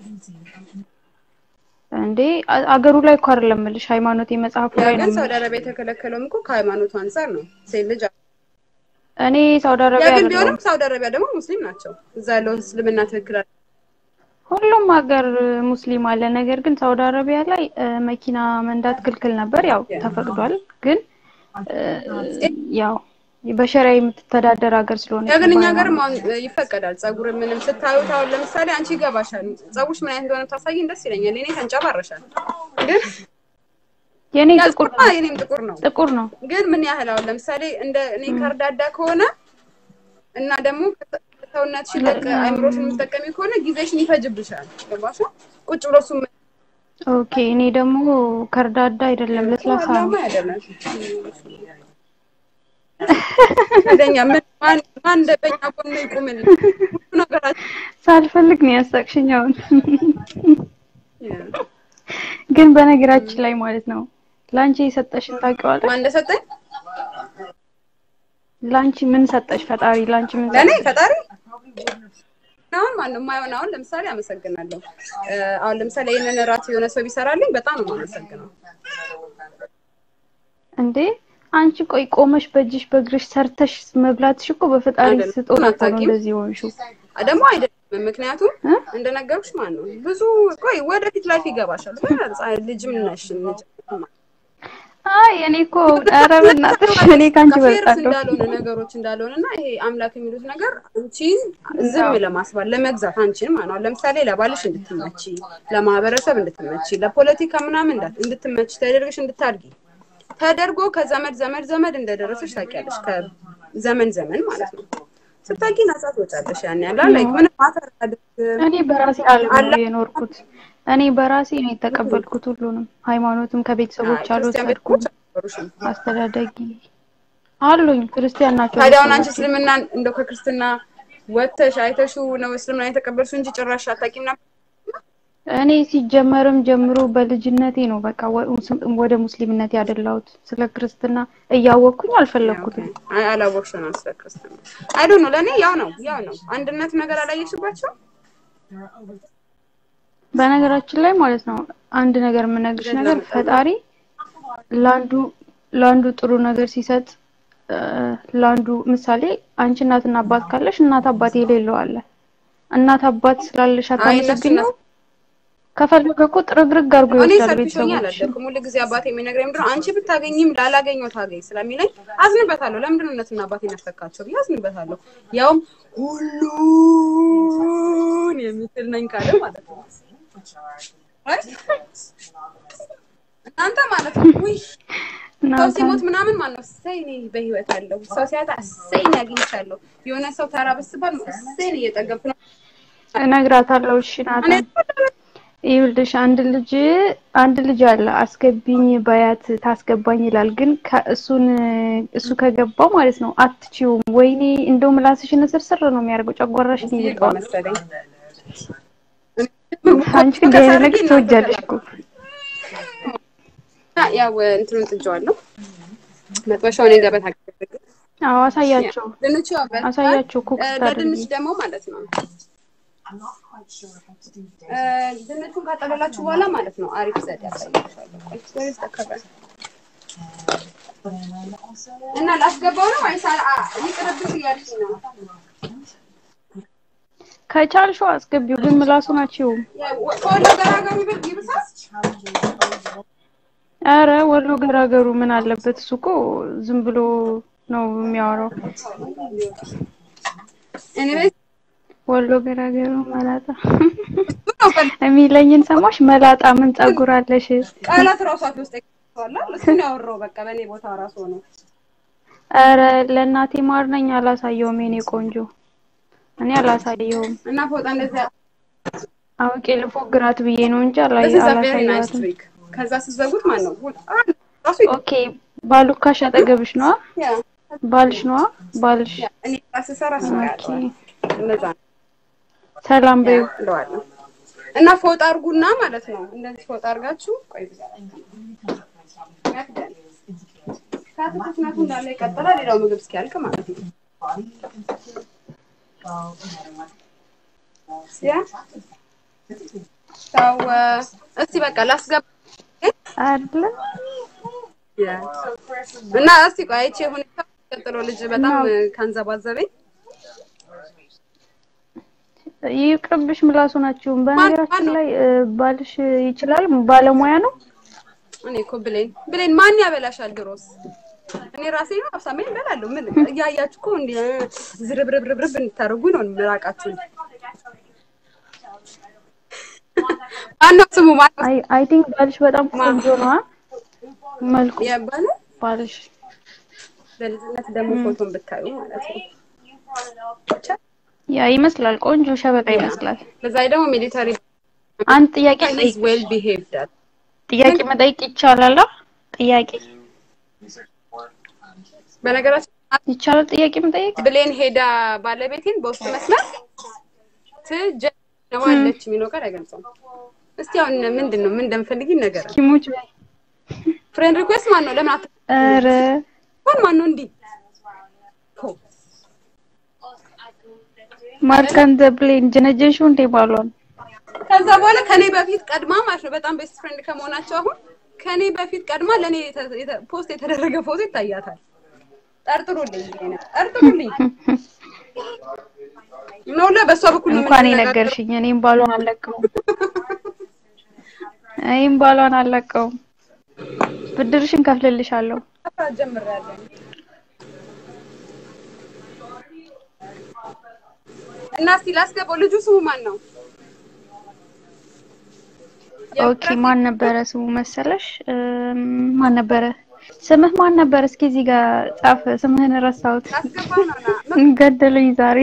እንዴ አ- አገሩ ላይ እኮ አይደለም የምልሽ ሃይማኖቴ መጽሐፉ ያው ላይ ነው ግን ሳውዲ የምልሽ። አረቢያ የተከለከለውም እኮ ከሃይማኖቱ አንጻር ነው። ሴት ልጅ እኔ ሳውዲ ያ አረቢያ ግን አይደለሁም። ቢሆንም ሳውዲ አረቢያ ደግሞ ሙስሊም ናቸው። እዛ ያለው እስልምና ትክክል አለ። ሁሉም ሀገር ሙስሊም አለ። ነገር ግን ሳውዲ አረቢያ ላይ እ፣ መኪና መንዳት ክልክል ነበር። ያው ተፈቅዷል። ግን እ፣ ያው በሸሪያ የምትተዳደር ሀገር ስለሆነ ያ ግን እኛ ሀገርም አሁን ይፈቀዳል። ጸጉር ምንም ስታዩት አሁን ለምሳሌ አንቺ ይገባሻል። ጸጉርሽ ምን አይነት እንደሆነ ታሳይን ደስ ይለኛል። እኔ ተንጨባረሻል። ግን የኔ ያ ጥቁር ጥቁር ነው፣ የኔም ጥቁር ነው። ጥቁር ነው። ግን ምን ያህል አሁን ለምሳሌ እንደ እኔ ከርዳዳ ከሆነ እና ደግሞ ሰውነትሽ ለቅ አይምሮሽን የምትጠቀሚ ከሆነ ጊዜሽን ይፈጅብሻል። ገባሽ? ቁጭ ብሎ እሱ ኦኬ እኔ ደግሞ ከርዳዳ አይደለም ለስላሳ ነው። ዋናማ ያደረግ እንደኛ ምን ማን ማን እንደበኛ ጎን ይቁምልን ሁሉ ነገራችን ሳልፈልግ ነው ያሳቅሽኝ አሁን። ግን በነገራችን ላይ ማለት ነው ላንቺ የሰጠሽን ታውቂዋለሽ? ማን እንደሰጠኝ ላንቺ ምን ሰጠሽ ፈጣሪ? ላንቺ ምን ለእኔ ሰጠሽ? ፈጣሪ አሁን ማነው የማይሆን አሁን ለምሳሌ አመሰግናለሁ። እ፣ አሁን ለምሳሌ ይህንን እራት የሆነ ሰው ቢሰራልኝ በጣም ነው የማመሰግነው። እንዴ አንቺ ቆይ ቆመሽ በእጅሽ በእግርሽ ሰርተሽ መብላትሽ እኮ በፈጣሪ አይደለም፣ ስጦታ እኮ ነው አታውቂም? እንደዚህ ሆንሽው። ደግሞ አይደለም ምክንያቱም እ? እንደነገርኩሽ ማን ነው ብዙ ቆይ ወደፊት ላይፍ ይገባሻል። ህፃን ልጅም ነሽ ልጅ አይ እኔ እኮ ኧረ በእናትሽ እኔ ካንቺ ከፌርስ በልጣለሁ። እንዳልሆነ ነገሮች እንዳልሆነ እና ይሄ አምላክ የሚሉት ነገር አንቺን ዝም ለማስባል ለመግዛት አንቺን ማለት ነው። ለምሳሌ ለባልሽ እንድትመቺ፣ ለማህበረሰብ እንድትመቺ፣ ለፖለቲካ ምናምን እንዳት እንድትመቺ ተደርገሽ እንድታድጊ ተደርጎ ከዘመድ ዘመድ ዘመድ እንደደረሰሽ ታውቂያለሽ። ከዘመን ዘመን ማለት ነው ስታውቂ ነጻ ትወጫለሽ። ያን ያህል ላይክ ምንም ማተር አያደርግም። እኔ በራሴ ዓለም ነው የኖርኩት። እኔ በራሴ ነው የተቀበልኩት ሁሉንም። ሃይማኖትም ከቤተሰቦች ክርስቲያን አልወሰድኩም። ቤተሰቦች አልነበሩሽም። አስተዳደጊ አሉኝ ክርስቲያን ናቸው ታዲያ አሁን አንቺ ቤተሰቦቼ። እስልምናን እንደው ከክርስትና ወጥተሽ አይተሽው ነው እስልምና የተቀበልሽው እንጂ ጭራሽ አታውቂም ነበር? እኔ ሲጀመርም ጀምሮ በልጅነቴ ነው በቃ ወ- ወደ ሙስሊምነት ያደላሁት። ስለ ክርስትና እያወቅኩኝ አልፈለግኩትም። አይ አላወቅሽም ነው ስለ ክርስትና። አይ ዶንት ኖ ለእኔ ያው ነው ያው ነው። አንድነት ነገር አላየሽባቸው? በነገራችን ላይ ማለት ነው አንድ ነገር የምነግርሽ ነገር ፈጣሪ ለአንዱ ለአንዱ ጥሩ ነገር ሲሰጥ እ፣ ለአንዱ ምሳሌ አንቺ እናትና አባት ካለሽ እናት አባት የሌለው አለ። እናት አባት ስላለሽ አይ እነሱ አታመሰግኘው። ከፈለገ እኮ ጥርግርግ አድርጎ እኔ ይወስዳል ሰልፊሽ ሆኜ ቤተሰቦች። አላደኩም። ሁል ጊዜ አባቴ የሚነግረኝ ምንድን ነው አንቺ ብታገኝም ላላገኘው ታገኝ ስለሚለኝ አዝንበታለሁ። ለምንድን ነው እናትና አባቴን ያስተካቸው ብዬ አዝንበታለሁ። ያውም ሁሉን የሚችል ነኝ ካለ ማለት ነው። አይ እናንተ ማለት ነው ውይ ሰው እናንተ ሲሞት ምናምን ማለት ነው እሰይ እኔ በህይወት አለሁ። ሰው ሲያጣ እሰይ እኔ አግኝቻለሁ። የሆነ ሰው ተራ ብስባል እሰይ እኔ እየጠገብኩ ነው። እነግራታለሁ። እሺ ናታ እኔ ይኸውልሽ አንድ ልጅ አንድ ልጅ አለ አስገቢኝ ባያት ታስገባኝ ይላል። ግን ከእሱን እሱ ከገባው ማለት ነው አትችይውም። ወይኔ እንደው ምላስሽን ስርስር ነው የሚያደርገው፣ ጨጓራሽን ይገባ ይልጠዋል። መሰለኝ አንቺ እንዲህ አይነት ነገር ትወጃለሽ እኮ። ያው እንትኑን ጥጄዋለሁ። መጥበሻውን የገበታ አዎ አሳያቸው፣ ድንቹ ያው በልቷል። አሳያቸው ኩክ እ፣ ስታደርጊ። ለድንች ደግሞ ማለት ነው እ፣ ድንቹን ካጠለላችሁ በኋላ ማለት ነው አሪፍ ዘዴ ያሳያችኋለሁ። ቆይ where is the cover? እና ላስገባው ነው ወይስ አ- አ- ይቅርብሽ እያልሽኝ ነው? ከቻልሽው አስገቢው፣ ግን ምላሱ ናቸው። ያ- ወ- ከወሎ ገራገሩ ይበል- ይብሳል? አረ ወሎ ገራገሩ ምን አለበት? እሱ እኮ ዝም ብሎ ነው የሚያወራው። Anyways፣ ወሎ ገራገሩ መላጣ እሱ ነው በል- የሚለኝን ሰማሽ? መላጣ ምን ጸጉር አለሽ? ቃላት ራሱ አፍ ውስጥ ይገባዋል። እሱን ያወራው በቃ በእኔ ቦታ ራሱ ሆኖ አረ ለእናቴ ማር ነኝ አላሳየውም። የኔ ቆንጆ እኔ አላሳየውም። እና ፎጣ እንደዚያ አውቄ ልፎግራት ብዬ ነው እንጂ This አላይ- is a very nice አላሳየዋትም። trick. ከዛ ስትዘጉት ማለት ነው ሁል- አንድ ራሱ ኦኬ ባሉካሽ አጠገብሽ ነዋ ያ ባልሽ ነዋ ባልሽ ያ እኔ ራስ ሰራ ኦኬ ስጋያቸዋል እነዛ ነው ሰላም በይው ብለዋለሁ እና ፎጣ አርጉና ማለት ነው እንደዚህ ፎጣ አርጋችሁ ቆይ ከትኩስነቱ እንዳለ ይቀጥላል ሌላው ምግብ እስኪያልቅ ማለት ነው ያ ሰው እስቲ በቃ ላስገባ አይደለ ያ እና እስቲ ቆይ አይቼ ሁኔታ ቀጥሎ ልጅ በጣም ካንዘባዘበኝ ይቅርብሽ ምላሱ ናችሁ በነገራችን ላይ እ፣ ባልሽ ይችላል ባለሙያ ነው እኔ እኮ ብሌን ብሌን ማን ያበላሻል? ድሮስ እኔ ራሴ ነው አብሳሜን እበላለሁ። ምን እያያችሁ እኮ እንዲ ዝርብርብርብርብ እንድታደርጉ ነው ምራቃችሁን። ማነው ስሙ? ማነው አይ አይ ቲንክ ባልሽ በጣም ቆንጆ ነው አ? መልኩ ያባለ ባልሽ በልጅነት ደግሞ ፎቶን ብታዩ ማለት ነው። ያ ይመስላል ቆንጆ ሸበጣ ይመስላል በዛ ላይ ደግሞ ሚሊታሪ አንድ ጥያቄ ኢዝ ጠይቅ ዌል ቢሄቭድ ጥያቄ መጠየቅ ይቻላል አ? ጥያቄ በነገራችን ይቻላል ጥያቄ መጠየቅ ብሌን ሄዳ ባለቤቴን በውስጥ መስመር ትጀነዋለች የሚለው ቃል አይገልጸውም። እስቲ አሁን ምንድን ነው ምን እንደምፈልጊ ነገር ኪሞች በይ ፍሬንድ ሪኩዌስት ማን ነው? ለምን አት ኧረ ማን ማን ነው እንዲህ ሆ ማርካን ዘብሌን ጀነጀንሽው እንዴ ባሏን ከዛ በኋላ ከኔ በፊት ቀድማ ማለት ነው በጣም ቤስት ፍሬንድ ከመሆናቸው አሁን ከኔ በፊት ቀድማ ለኔ የተ- የተ- ፖስት የተደረገ ፎቶ ይታያታል። ጠርጥሩልኝ ይሄንን ጠርጥሩልኝ ነው ለ በሷ በኩል ነው እንኳን የምንነጋገረው። የነገርሽኝ እኔም ባሏን አልለቀውም እኔም ባሏን አልለቀውም ብድርሽን ከፍልልሻለሁ መስራት ጀምሬያለሁ። እና እስቲ ላስገባው። ልጁ ስሙ ማን ነው? ኦኬ ማን ነበረ ስሙ መሰለሽ እም፣ ማን ነበረ ስምህ ማን ነበረ እስኪ እዚህ ጋር ጻፍ ስምህን ረሳሁት ላስገባው ነው ና ገደሉኝ ዛሬ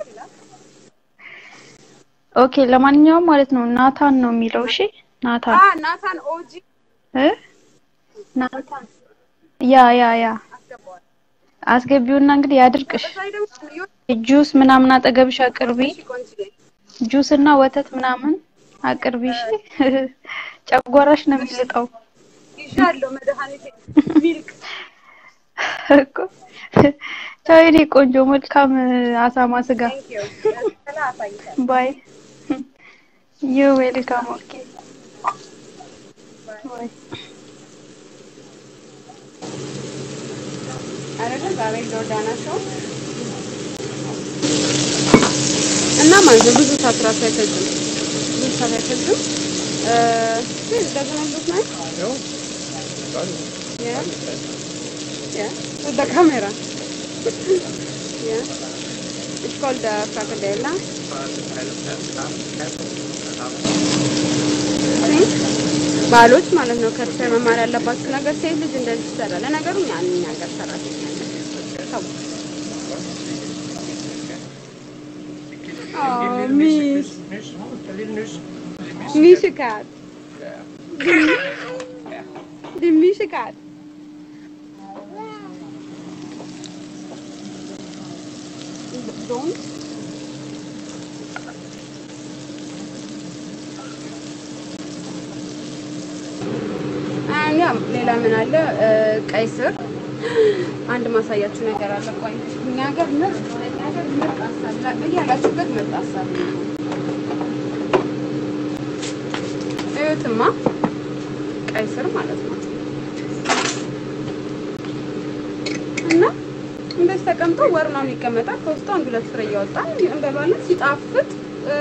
ኦኬ ለማንኛውም ማለት ነው ናታን ነው የሚለው እሺ ናታን አ ናታን ኦጂ እ ናታን ያ ያ ያ አስገባዋል። አስገቢውና እንግዲህ ያድርቅሽ በዛ ላይ ደግሞ ዮ- ጁስ ምናምን አጠገብሽ አቅርቢ እሺ ቆንጆዬ ጁስ እና ወተት ምናምን አቅርቢ እሺ ጨጓራሽ ነው የሚልጠው ይዣለሁ መድኃኒቴ ሚልክ እኮ ቻው የኔ ቆንጆ መልካም አሳማ ስጋ ቴንክ ዩ ያስከላ አሳይታል ባይ ዩ ዌልካም ኦኬ ባይ አይደለም ዛሬ ጆርዳና ሾው እና ማለት ነው ብዙ ሰዓት ራሱ አይፈጅም። ብዙ ሰዓት አይፈጅም። እ ግን doesn't it look nice? Yeah. Yeah. With the camera. yeah. It's called the fricadella. think ባሎች ማለት ነው ከእርሻ መማር ያለባችሁ ነገር ሴት ልጅ እንደዚህ ትሰራለች። ለነገሩ እኛ እኛ ሀገር ሰራተኛ ነን። ተው። Oh, Mish. Mishikat. Die Mishikat. Don't. ያ ሌላ ምን አለ? እ፣ ቀይ ስር አንድ ማሳያችሁ ነገር አለ። ቆይ እኛ ሀገር ምርጥ እኛ ሀገር ምርጥ አሳብ በያላችሁበት ምርጥ አሳብ ነው። እዩትማ ቀይ ስር ማለት ነው እና እንደዚህ ተቀምጦ ወር ምናምን ይቀመጣል። ከውስጡ አንድ ሁለት ፍሬ እያወጣን እንበሏለን። ሲጣፍጥ እ፣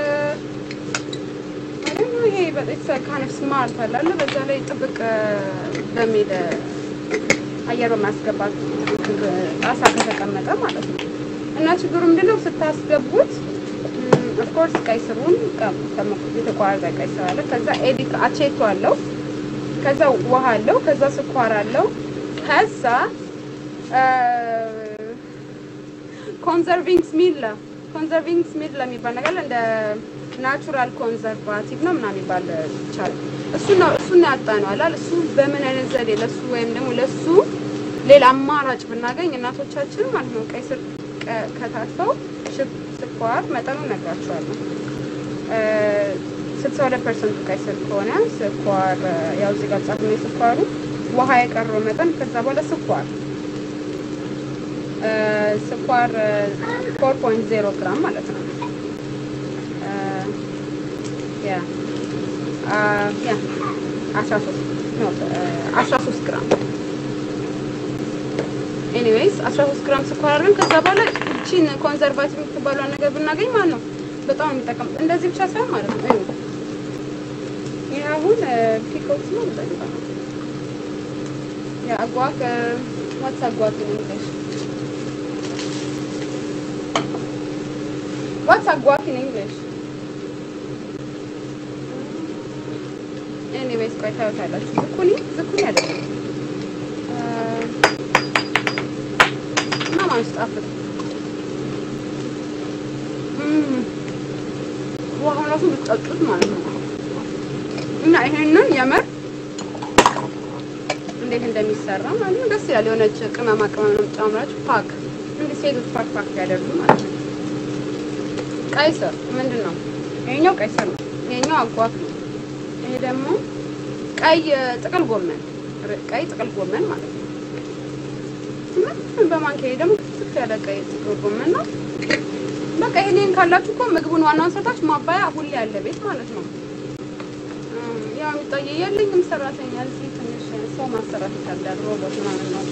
ደግሞ ይሄ በጣም ካነፍ ስማርት አለ አለ በዛ ላይ ጥብቅ በሚል አየር በማያስገባት ጣሳ ከተቀመጠ ማለት ነው። እና ችግሩ ምንድነው ስታስገቡት ኦፍኮርስ ቀይ ስሩን የተቋረጠ ቀይ ስር አለ። ከዛ ኤዲክ አቼቶ አለው። ከዛ ውሃ አለው። ከዛ ስኳር አለው። ከዛ ኮንዘርቪንግ ስሚል ኮንዘርቪንግ ስሚል ለሚባል ነገር እንደ ናቹራል ኮንዘርቫቲቭ ነው ምናምን የሚባል ይቻላል። እሱ ነው እሱ ነው ያጣነው አላል እሱ በምን አይነት ዘዴ ለሱ ወይም ደግሞ ለሱ ሌላ አማራጭ ብናገኝ እናቶቻችን ማለት ነው ቀይ ስር ቀ- ከታተው ሽብ- ስኳር መጠኑ እነግራቸዋለሁ። ስልሳ ሁለት ፐርሰንቱ ቀይ ስር ከሆነ ስኳር እ፣ ያው እዚህ ጋር ጻፍ ነው የስኳሩ ውሃ የቀረው መጠን ከዛ በኋላ ስኳር እ፣ ስኳር ፎር ፖይንት ዜሮ ግራም ማለት ነው እ፣ ያ አ፣ ያ አስራ ሶስት ነው አስራ ሶስት ግራም ኤኒዌይስ 13 ግራም ስኳር አድርገን ከዛ በኋላ እቺን ኮንዘርቫቲቭ የምትባለውን ነገር ብናገኝ ማለት ነው በጣም ነው የሚጠቀም። እንደዚህ ብቻ ሳይሆን ማለት ነው እዩ ይህ አሁን ፒኮት ነው በጣም ያ አጓክ ዋትስ አጓክ in English ዋትስ አጓክ in English ኤኒዌይስ ቆይ ታዩታላችሁ። ዝኩኒ ዝኩኒ አይደለም አ፣ እና ማለት ጣፍጥ ውሃውን ራሱ ብትጠጡት ማለት ነው። እና ይሄንን የምር እንዴት እንደሚሰራ ማለት ነው ደስ ይላል። የሆነች ቅመማ ቅመም ነው ጨምራችሁ ፓክ እንዲህ ሴቶች ፓክ ፓክ ያደርጉ ማለት ነው። ቀይ ስር ምንድን ነው? ይሄኛው ቀይ ስር ነው። ይሄኛው አጓክ ነው። ይሄ ደግሞ ቀይ ጥቅል ጎመን ቀይ ጥቅል ጎመን ማለት ነው። ምን በማንኪያ ደግሞ ክትፍ ያለ ቀይ ጥቅል ጎመን ነው። በቃ ይሄንን ካላችሁ እኮ ምግቡን ዋናውን ሰርታችሁ ማባያ ሁሌ ያለ ቤት ማለት ነው። እም፣ ያው የሚታየ የለኝም ሰራተኛ እዚህ ትንሽ ሰው ማሰራት ይከብዳል። ሮቦት ምናምን ነው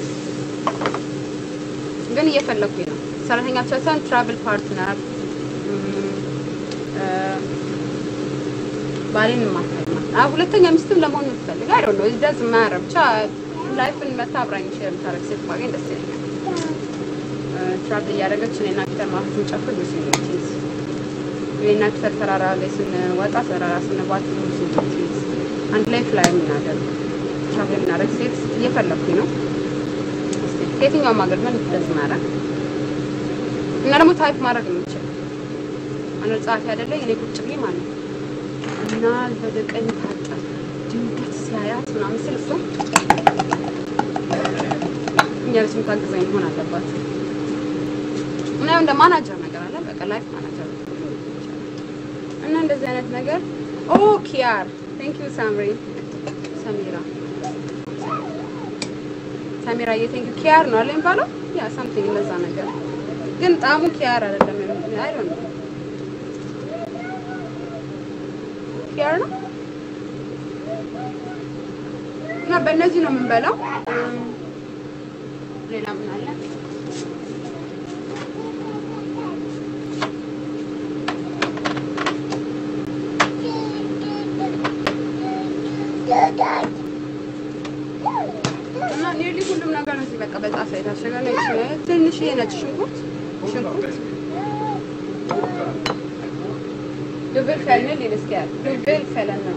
ግን እየፈለኩኝ ነው። ሰራተኛ ብቻ ሳይሆን ትራቭል ፓርትነር ባሌን ማታማ አዎ ሁለተኛ ሚስትም ለመሆን የምትፈልግ አይ ዶንት ኖ ኢት ዳዝ ማተር ብቻ ላይፍን መታ አብራኝ ሼር የምታደርግ ሴት ባገኝ ደስ ይለኛል። ትራቭል እያደረገች እኔና ፒተር ማለት ስንጨፍር ብዙ ዩኒቲዝ እኔና ፒተር ተራራ ላይ ስንወጣ ተራራ ስንባት ብዙ ዩኒቲዝ አንድ ላይ ፍላይ የምናደርግ ትራቭል የምናደርግ ሴት እየፈለኩኝ ነው። እስኪ ከየትኛውም ሀገር ምን ደስ ማድረግ እና ደግሞ ታይፕ ማድረግ የምችል አንድ ጸሐፊ አይደለኝ እኔ ቁጭ ብዬ ማለት ነው እና ወደ ቀኝ ታጠፍ ድንገት ሲያያት ምናምን ስል እሷ እኛ ልጅ የምታግዘኝ መሆን አለባት እና ያው እንደ ማናጀር ነገር አለ በቃ ላይፍ ማናጀር እና እንደዚህ አይነት ነገር ኦ ኪያር ቴንክ ዩ ሳምሪ ሰሚራ ሰሚራ የቴንክ ዩ ኪያር ነው አለ የሚባለው ያ ሳምቲንግ እንደዛ ነገር ግን ጣዕሙ ኪያር አይደለም አይ ዶንት ኖ ኪያር ነው እና በእነዚህ ነው የምንበላው። እም፣ ሌላ ምን አለ? እና ኒርሊ ሁሉም ነገር እዚህ በቃ በጣሳ የታሸገ ነው። ይችላል ትንሽ ነጭ ሽንኩርት ሽንኩርት ዱብል ፈልንል ይልስኪያል ዱብል ፈለን ነው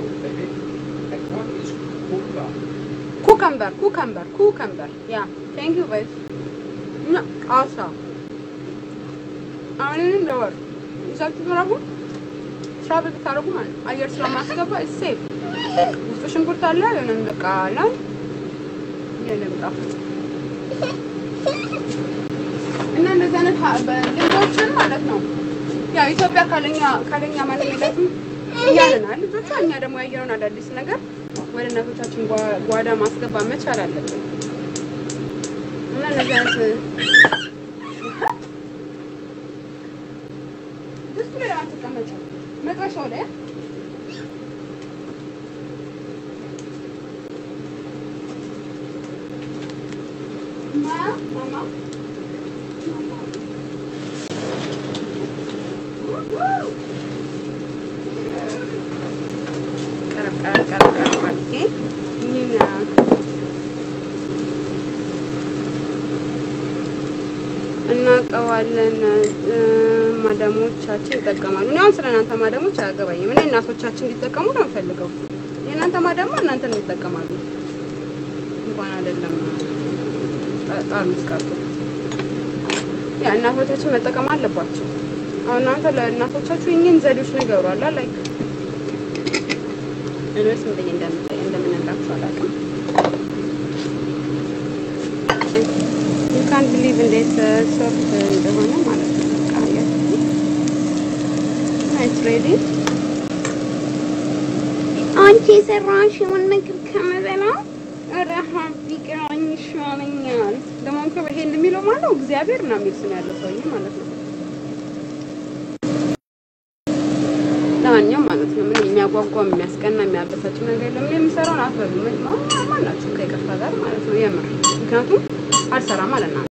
ኩከምበር ኩከምበር ኩከምበር ያ ቴንክ ዩ ጋይስ እና አሳ አሁንም ለወር ይዛችሁ ትራቡ ትራብል ብታደርጉ ማለት ነው። አየር ስለማስገባ ሴፍ ውስጡ ሽንኩርት አለ የሆነም በቃ አለ የለም ጣፋጭ እና እንደዚህ አይነት ሀ- በልጆችን ማለት ነው ያው ኢትዮጵያ ካለኛ ካለኛ ማንም የላትም እያለናል ልጆቿ። እኛ ደግሞ ያየነውን አዳዲስ ነገር ወደ እናቶቻችን ጓ- ጓዳ ማስገባት መቻል አለብን እና እነዚህ አይነት ድስቱ ላይ አትቀመጭም፣ መጥበሻው ላይ ማያ ማማ ቀረብ ቀረብ ቀረብ ቀረብ አድርጌ ይህን እናውቀዋለን። እ፣ ማዳሞቻችን ይጠቀማሉ። እኔ አሁን ስለ እናንተ ማዳሞች አያገባኝም። እኔ እናቶቻችን እንዲጠቀሙ ነው የምፈልገው። የእናንተ ማዳሞ እናንተን ይጠቀማሉ። እንኳን አይደለም ጣርሙስ ቀርቶ ያ እናቶቻችን መጠቀም አለባቸው። አሁን እናንተ ለእናቶቻችሁ እኚህን ዘዴዎች ንገሯላ ላይክ እኔስ ምን ብዬ እንደምታይ እንደምነግራችሁ አላውቅም። ዩ ካን ቢሊቭ እንዴት ሶፍት እንደሆነ ማለት ነው። በቃ አያችሁ ኢትስ ሬዲ። አንቺ የሰራሽውን ምግብ ከምበላ ረሃብ ቢቀረኝ ይሻለኛል። ደግሞ እኮ ይሄን የሚለው ማለት እግዚአብሔር ነው የሚል ስም ያለው ሰውዬ ማለት ነው። ለማንኛውም ማለት ነው ምን የሚያጓጓ የሚያስቀና የሚያበሳጭ ነገር የለም። እኔ የምሰራውን አትበሉ ማናችሁም ከይቅርታ ጋር ማለት ነው የምር ምክንያቱም አልሰራም ማለት ነው።